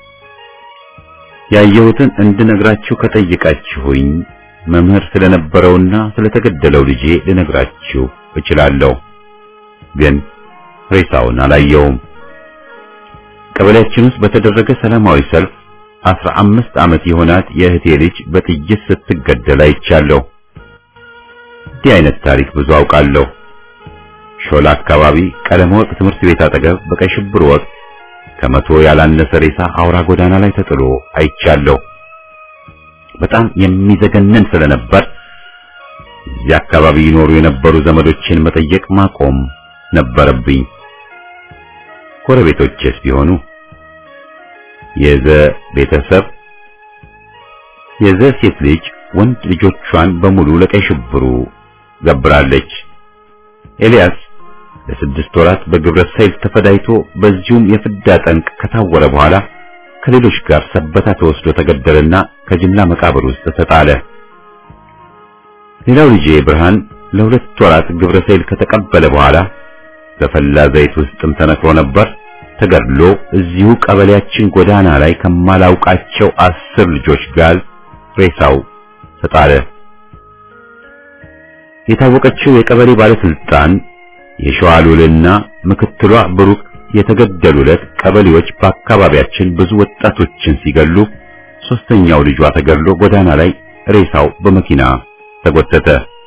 [SPEAKER 1] ያየሁትን እንድነግራችሁ ከጠየቃችሁኝ መምህር ስለነበረውና ስለተገደለው ልጄ ልነግራችሁ እችላለሁ። ግን ሬሳውን አላየውም። ቀበሌያችን ውስጥ በተደረገ ሰላማዊ ሰልፍ አስራ አምስት ዓመት የሆናት የእህቴ ልጅ በጥይት ስትገደል አይቻለሁ። እንዲህ አይነት ታሪክ ብዙ አውቃለሁ። ሾላ አካባቢ ቀለም ወርቅ ትምህርት ቤት አጠገብ በቀይ ሽብር ወቅት ከመቶ ያላነሰ ሬሳ አውራ ጎዳና ላይ ተጥሎ አይቻለሁ። በጣም የሚዘገነን ስለነበር እዚህ አካባቢ ይኖሩ የነበሩ ዘመዶችን መጠየቅ ማቆም ነበረብኝ። ጎረቤቶቼስ ቢሆኑ የዘ ቤተሰብ የዘ ሴት ልጅ ወንድ ልጆቿን በሙሉ ለቀይ ሽብሩ ገብራለች። ኤልያስ ለስድስት ወራት በግብረ ሰይል ተፈዳይቶ በዚሁም የፍዳ ጠንቅ ከታወረ በኋላ ከሌሎች ጋር ሰበታ ተወስዶ ተገደለና ከጅምላ መቃብር ውስጥ ተጣለ። ሌላው ልጄ ብርሃን ለሁለት ወራት ግብረ ሰይል ከተቀበለ በኋላ በፈላ ዘይት ውስጥም ተነክሮ ነበር። ተገድሎ እዚሁ ቀበሌያችን ጎዳና ላይ ከማላውቃቸው አስር ልጆች ጋር ሬሳው ተጣለ። የታወቀችው የቀበሌ ባለስልጣን የሸዋሉልና ምክትሏ ብሩክ የተገደሉለት ቀበሌዎች በአካባቢያችን ብዙ ወጣቶችን ሲገሉ ሶስተኛው ልጇ ተገድሎ ጎዳና ላይ ሬሳው በመኪና ተጎተተ።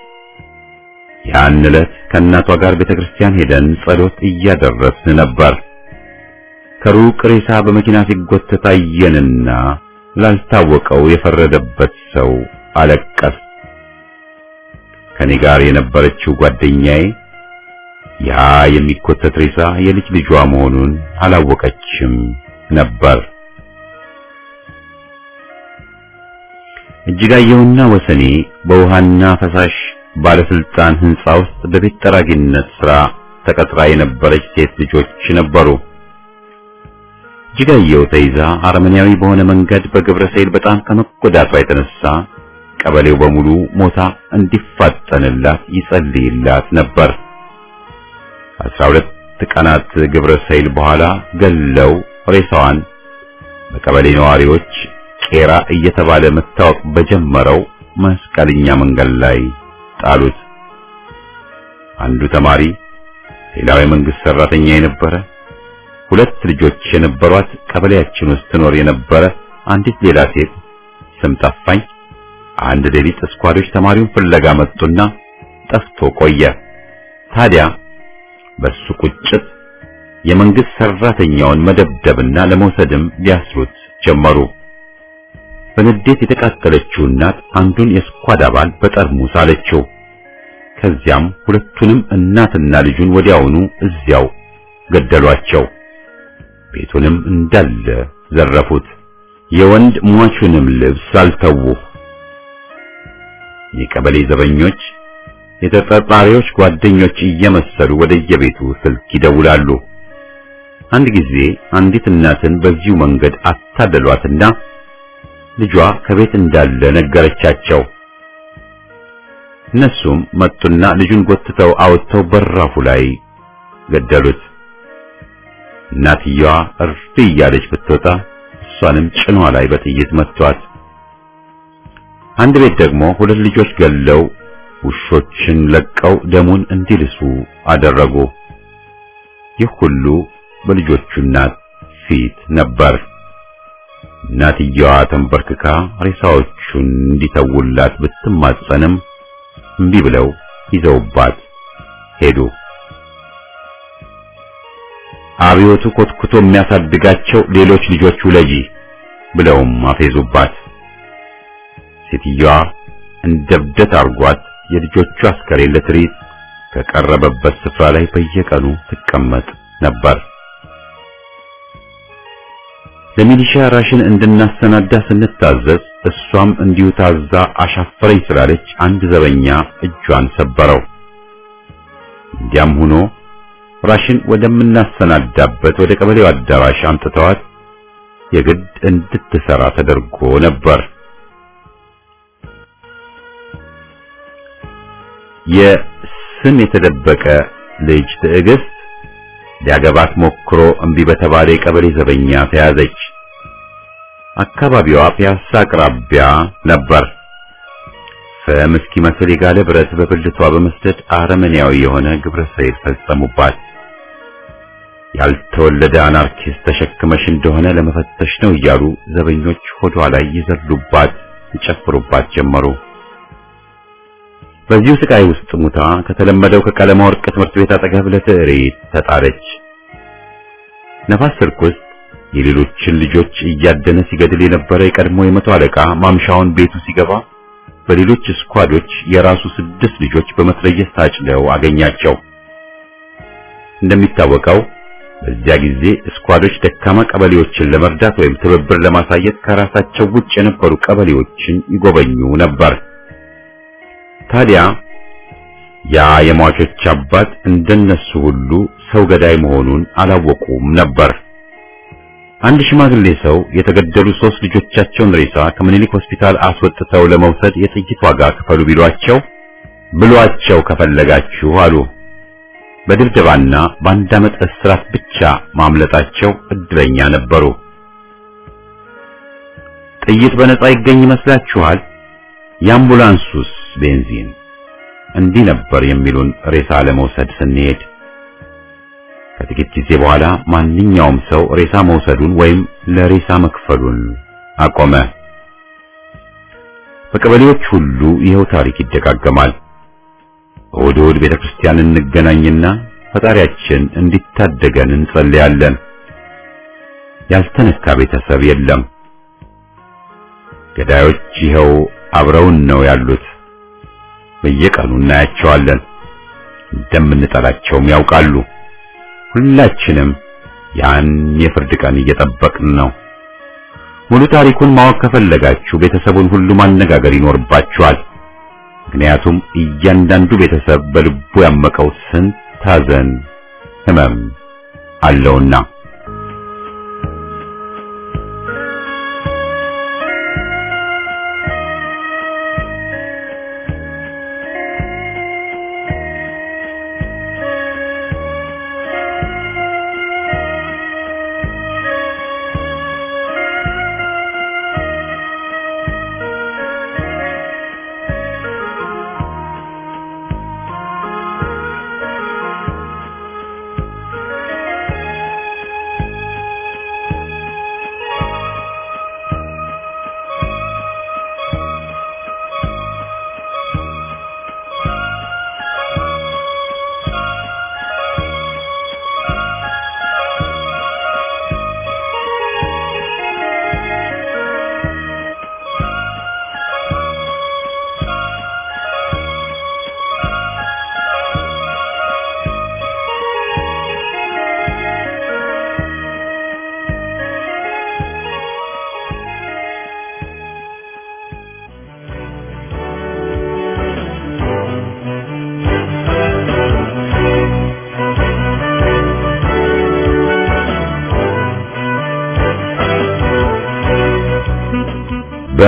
[SPEAKER 1] ያን ዕለት ከእናቷ ጋር ቤተክርስቲያን ሄደን ጸሎት እያደረስን ነበር። ከሩቅ ሬሳ በመኪና ሲጎተት አየንና ላልታወቀው የፈረደበት ሰው አለቀስ። ከኔ ጋር የነበረችው ጓደኛዬ ያ የሚኮተት ሬሳ የልጅ ልጇ መሆኑን አላወቀችም ነበር። እጅጋየሁና ወሰኔ በውሃና ፈሳሽ ባለስልጣን ህንጻ ውስጥ በቤት ጠራጊነት ስራ ተቀጥራ የነበረች ሴት ልጆች ነበሩ። እጅጋየሁ ተይዛ አረመኔያዊ በሆነ መንገድ በግብረ ሰይል በጣም ከመጎዳቷ የተነሳ ቀበሌው በሙሉ ሞታ እንዲፋጠንላት ይጸልይላት ነበር። አስራ ሁለት ቀናት ግብረ ሰይል በኋላ ገለው ሬሳዋን በቀበሌ ነዋሪዎች ቄራ እየተባለ መታወቅ በጀመረው መስቀልኛ መንገድ ላይ ጣሉት። አንዱ ተማሪ፣ ሌላው የመንግስት ሰራተኛ የነበረ ሁለት ልጆች የነበሯት ቀበሌያችን ውስጥ ትኖር የነበረ አንዲት ሌላ ሴት ስም ጠፋኝ። አንድ ሌሊት እስኳዶች ተማሪውን ፍለጋ መጡና ጠፍቶ ቆየ። ታዲያ በሱ ቁጭት የመንግስት ሰራተኛውን መደብደብና ለመውሰድም ሊያስሩት ጀመሩ። በንዴት የተቃጠለችው እናት አንዱን የስኳድ አባል በጠርሙስ አለችው። ከዚያም ሁለቱንም እናትና ልጁን ወዲያውኑ እዚያው ገደሏቸው። ቤቱንም እንዳለ ዘረፉት። የወንድ ሟቹንም ልብስ አልተዉ። የቀበሌ ዘበኞች የተጠርጣሪዎች ጓደኞች እየመሰሉ ወደየቤቱ ስልክ ይደውላሉ። አንድ ጊዜ አንዲት እናትን በዚሁ መንገድ አታለሏትና ልጇ ከቤት እንዳለ ነገረቻቸው። እነሱም መጡና ልጁን ጎትተው አወጥተው በራፉ ላይ ገደሉት። እናትየዋ እርፍ እያለች ብትወጣ እሷንም ጭኗ ላይ በጥይት መቷት። አንድ ቤት ደግሞ ሁለት ልጆች ገለው ውሾችን ለቀው ደሙን እንዲልሱ አደረጉ። ይህ ሁሉ በልጆቹ እናት ፊት ነበር። እናትየዋ ተንበርክካ ሬሳዎቹን እንዲተውላት ብትማጸንም እምቢ ብለው ይዘውባት ሄዱ። አብዮቱ ኮትኩቶ የሚያሳድጋቸው ሌሎች ልጆች ውለጂ ብለውም አፌዙባት። ሴትየዋ እንደ እብደት አርጓት የልጆቹ አስከሬን ለትርኢት ከቀረበበት ስፍራ ላይ በየቀኑ ትቀመጥ ነበር። ለሚሊሻ ራሽን እንድናሰናዳ ስንታዘዝ እሷም እንዲሁ ታዛ አሻፈረኝ ስላለች አንድ ዘበኛ እጇን ሰበረው። እንዲያም ሆኖ ራሽን ወደምናሰናዳበት ወደ ቀበሌው አዳራሽ አምጥተዋት የግድ እንድትሰራ ተደርጎ ነበር። የስም የተደበቀ ልጅ ትዕግስት ሊያገባት ሞክሮ እምቢ በተባለ የቀበሌ ዘበኛ ተያዘች። አካባቢዋ ፒያሳ አቅራቢያ ነበር። ፍም እስኪመስል የጋለ ብረት በብልቷ በመስደድ አረመኔያዊ የሆነ ግብረ ሰይል ፈጸሙባት። ያልተወለደ አናርኪስት ተሸክመሽ እንደሆነ ለመፈተሽ ነው እያሉ ዘበኞች ሆዷ ላይ ይዘሉባት፣ ይጨፍሩባት ጀመሩ። በዚሁ ስቃይ ውስጥ ሙታ ከተለመደው ከቀለማ ወርቅ ትምህርት ቤት አጠገብ ለትዕሪት ተጣለች። ነፋስ ስልክ ውስጥ የሌሎችን ልጆች እያደነ ሲገድል የነበረ የቀድሞ የመቶ አለቃ ማምሻውን ቤቱ ሲገባ በሌሎች ስኳዶች የራሱ ስድስት ልጆች በመትረየስ ታጭለው አገኛቸው። እንደሚታወቀው በዚያ ጊዜ ስኳዶች ደካማ ቀበሌዎችን ለመርዳት ወይም ትብብር ለማሳየት ከራሳቸው ውጭ የነበሩ ቀበሌዎችን ይጎበኙ ነበር። ታዲያ ያ የሟቾች አባት እንደነሱ ሁሉ ሰው ገዳይ መሆኑን አላወቁም ነበር። አንድ ሽማግሌ ሰው የተገደሉ ሶስት ልጆቻቸውን ሬሳ ከምኒልክ ሆስፒታል አስወጥተው ለመውሰድ የጥይት ዋጋ ክፈሉ ቢሏቸው ብሏቸው ከፈለጋችሁ አሉ። በድብደባና በአንድ ዓመት እስራት ብቻ ማምለጣቸው እድለኛ ነበሩ። ጥይት በነፃ ይገኝ ይመስላችኋል? የአምቡላንሱስ ቤንዚን እንዲህ ነበር የሚሉን ሬሳ ለመውሰድ ስንሄድ። ከጥቂት ጊዜ በኋላ ማንኛውም ሰው ሬሳ መውሰዱን ወይም ለሬሳ መክፈሉን አቆመ። በቀበሌዎች ሁሉ ይኸው ታሪክ ይደጋገማል። እሑድ እሑድ ቤተ ክርስቲያን እንገናኝና ፈጣሪያችን እንዲታደገን እንጸልያለን። ያልተነካ ቤተሰብ የለም። ገዳዮች ይኸው አብረውን ነው ያሉት። በየቀኑ እናያቸዋለን። እንደምንጠላቸውም ያውቃሉ። ሁላችንም ያን የፍርድ ቀን እየጠበቅን ነው። ሙሉ ታሪኩን ማወቅ ከፈለጋችሁ ቤተሰቡን ሁሉ ማነጋገር ይኖርባችኋል። ምክንያቱም እያንዳንዱ ቤተሰብ በልቡ ያመቀው ስንት ሐዘን፣ ሕመም አለውና።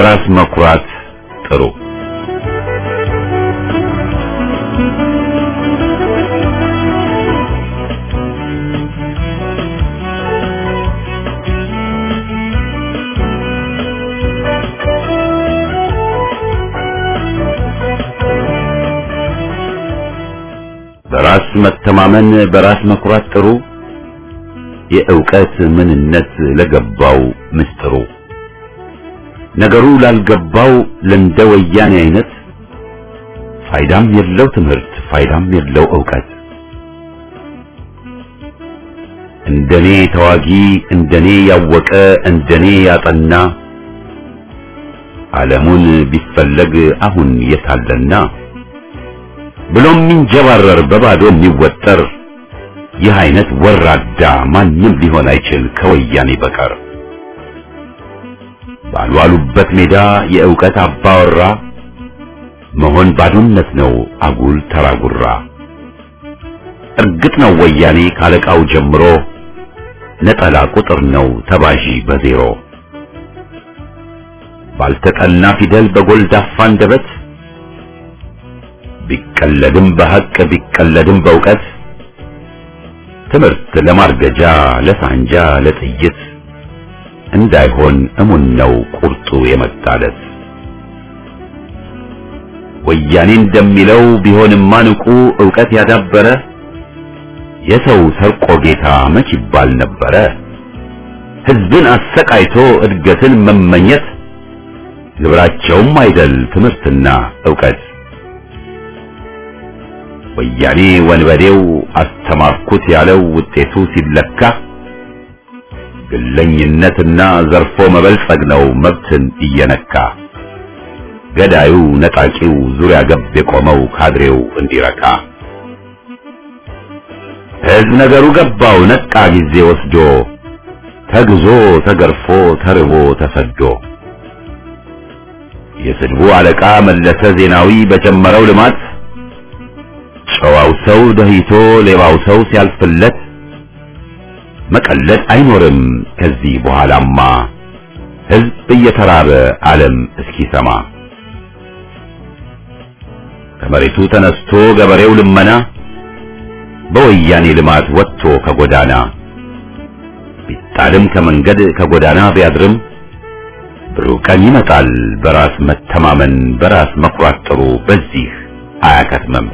[SPEAKER 1] በራስ መኩራት ጥሩ። በራስ መተማመን በራስ መኩራት ጥሩ የእውቀት ምንነት ለገባው ምስጥሩ ነገሩ ላልገባው ለእንደ ወያኔ አይነት ፋይዳም የለው ትምህርት ፋይዳም የለው እውቀት እንደኔ ተዋጊ እንደኔ ያወቀ እንደኔ ያጠና ዓለሙን ቢፈለግ አሁን የታለና ብሎም የሚንጀባረር በባዶ የሚወጠር ይህ አይነት ወራዳ ማንም ሊሆን አይችል ከወያኔ በቀር ባልዋሉበት ሜዳ የእውቀት አባወራ መሆን ባዶነት ነው አጉል ተራጉራ እርግጥ ነው ወያኔ ካለቃው ጀምሮ ነጠላ ቁጥር ነው ተባዢ በዜሮ ባልተጠና ፊደል በጎልዳፋ አንደበት ቢቀለድም በሐቅ ቢቀለድም በእውቀት ትምህርት ለማርገጃ ለሳንጃ ለጥይት እንዳይሆን እሙን ነው ቁርጡ የመጣለት ወያኔ እንደሚለው ቢሆንማ ንቁ ዕውቀት ያዳበረ የሰው ሰርቆ ጌታ መች ይባል ነበረ ሕዝብን አሰቃይቶ እድገትን መመኘት ግብራቸውም አይደል ትምህርትና ዕውቀት ወያኔ ወንበዴው አስተማርኩት ያለው ውጤቱ ሲለካ ግለኝነትና ዘርፎ መበልጸግ ነው መብትን እየነካ ገዳዩ ነጣቂው ዙሪያ ገብ የቆመው ካድሬው እንዲረካ ሕዝብ ነገሩ ገባው ነቃ ጊዜ ወስዶ ተግዞ ተገርፎ ተርቦ ተሰዶ የስድቡ አለቃ መለሰ ዜናዊ በጀመረው ልማት ጨዋው ሰው ደህይቶ ሌባው ሰው ሲያልፍለት መቀለድ አይኖርም ከዚህ በኋላማ ሕዝብ እየተራበ ዓለም እስኪሰማ ከመሬቱ ተነስቶ ገበሬው ልመና በወያኔ ልማት ወጥቶ ከጎዳና ቢጣልም ከመንገድ ከጎዳና ቢያድርም ብሩህ ቀን ይመጣል በራስ መተማመን በራስ መኩራት ጥሩ በዚህ አያከትመም።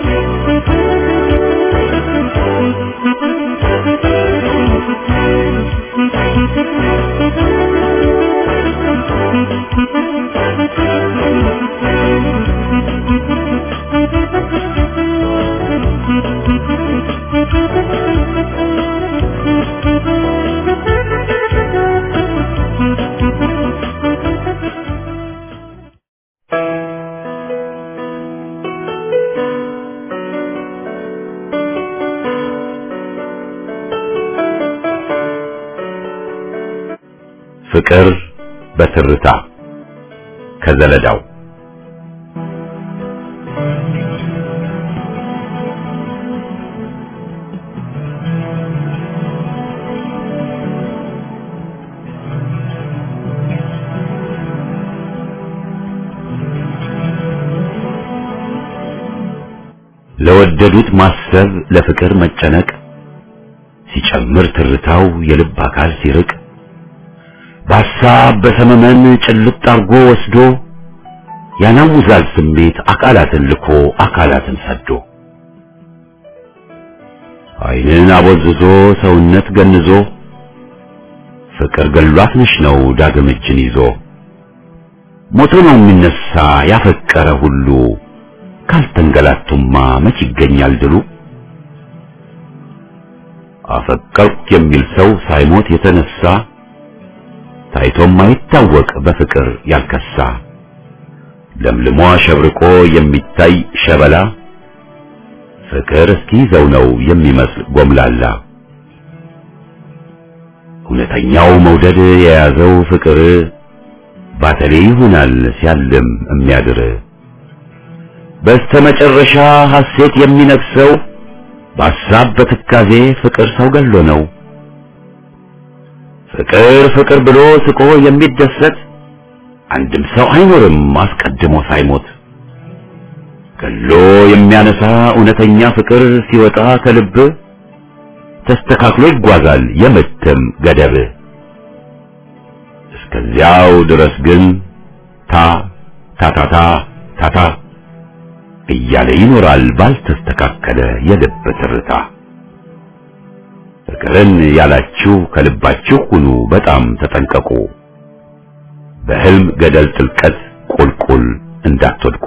[SPEAKER 1] ፍቅር በትርታ ከዘለዳው ለወደዱት ማሰብ ለፍቅር መጨነቅ ሲጨምር ትርታው የልብ አካል ሲርቅ በሐሳብ በሰመመን ጭልጥ አርጎ ወስዶ ያናውዛል ስሜት አካላትን ልኮ አካላትን ሰዶ ዓይንን አቦዝዞ ሰውነት ገንዞ ፍቅር ገሏት ነሽ ነው ዳግም እጅን ይዞ ሞቶ ነው የሚነሳ ያፈቀረ ሁሉ ካልተንገላቱማ መች ይገኛል ድሉ አፈቀርኩ የሚል ሰው ሳይሞት የተነሳ ታይቶም አይታወቅ በፍቅር ያልከሳ ለምልሞ አሸብርቆ የሚታይ ሸበላ ፍቅር እስኪይዘው ነው የሚመስል ጎምላላ እውነተኛው መውደድ የያዘው ፍቅር ባተሌ ይሆናል ሲያልም የሚያድር በስተመጨረሻ ሐሴት የሚነግሰው በሐሳብ በትካዜ ፍቅር ሰው ገሎ ነው። ፍቅር ፍቅር ብሎ ስቆ የሚደሰት አንድም ሰው አይኖርም አስቀድሞ ሳይሞት ገሎ የሚያነሳ እውነተኛ ፍቅር ሲወጣ ከልብ ተስተካክሎ ይጓዛል የምትም ገደብ። እስከዚያው ድረስ ግን ታ ታታታ ታታ እያለ ይኖራል ባልተስተካከለ የልብ ትርታ። ፍቅርን ያላችሁ ከልባችሁ ሁኑ በጣም ተጠንቀቁ፣ በህልም ገደል ጥልቀት ቁልቁል እንዳትወድቁ።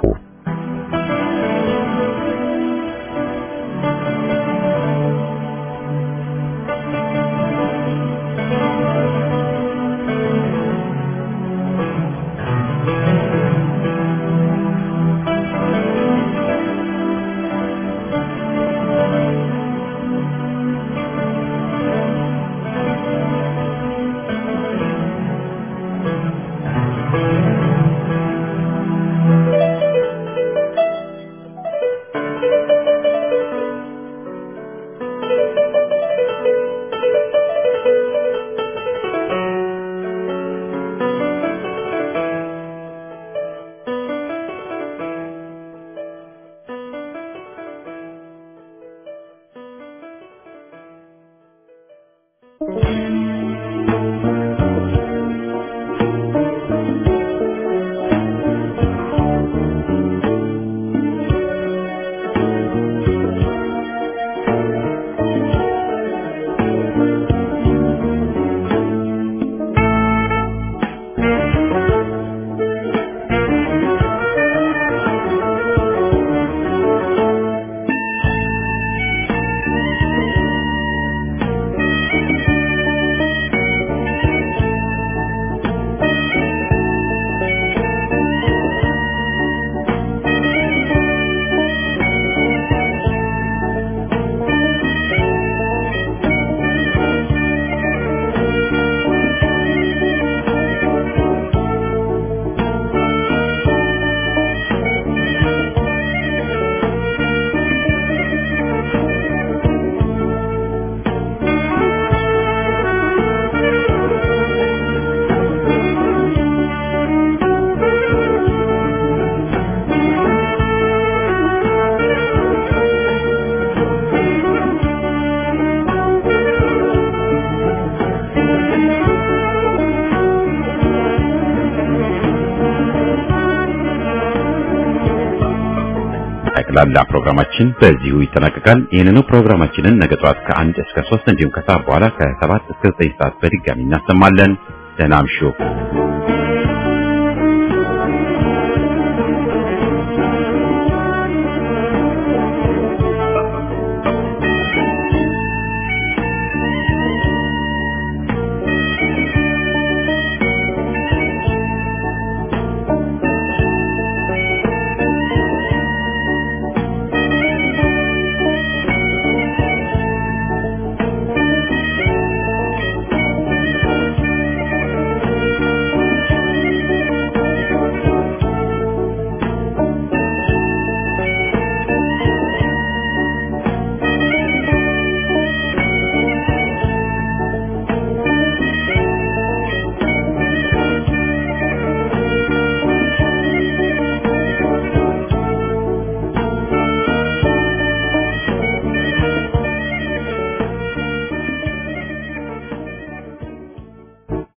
[SPEAKER 1] ጠቅላላ ፕሮግራማችን በዚሁ ይጠናቀቃል። ይህንኑ ፕሮግራማችንን ነገ ጠዋት ከአንድ እስከ ሶስት እንዲሁም ከሰዓት በኋላ ከሰባት እስከ ዘጠኝ ሰዓት በድጋሚ እናሰማለን። ደህና እምሹ።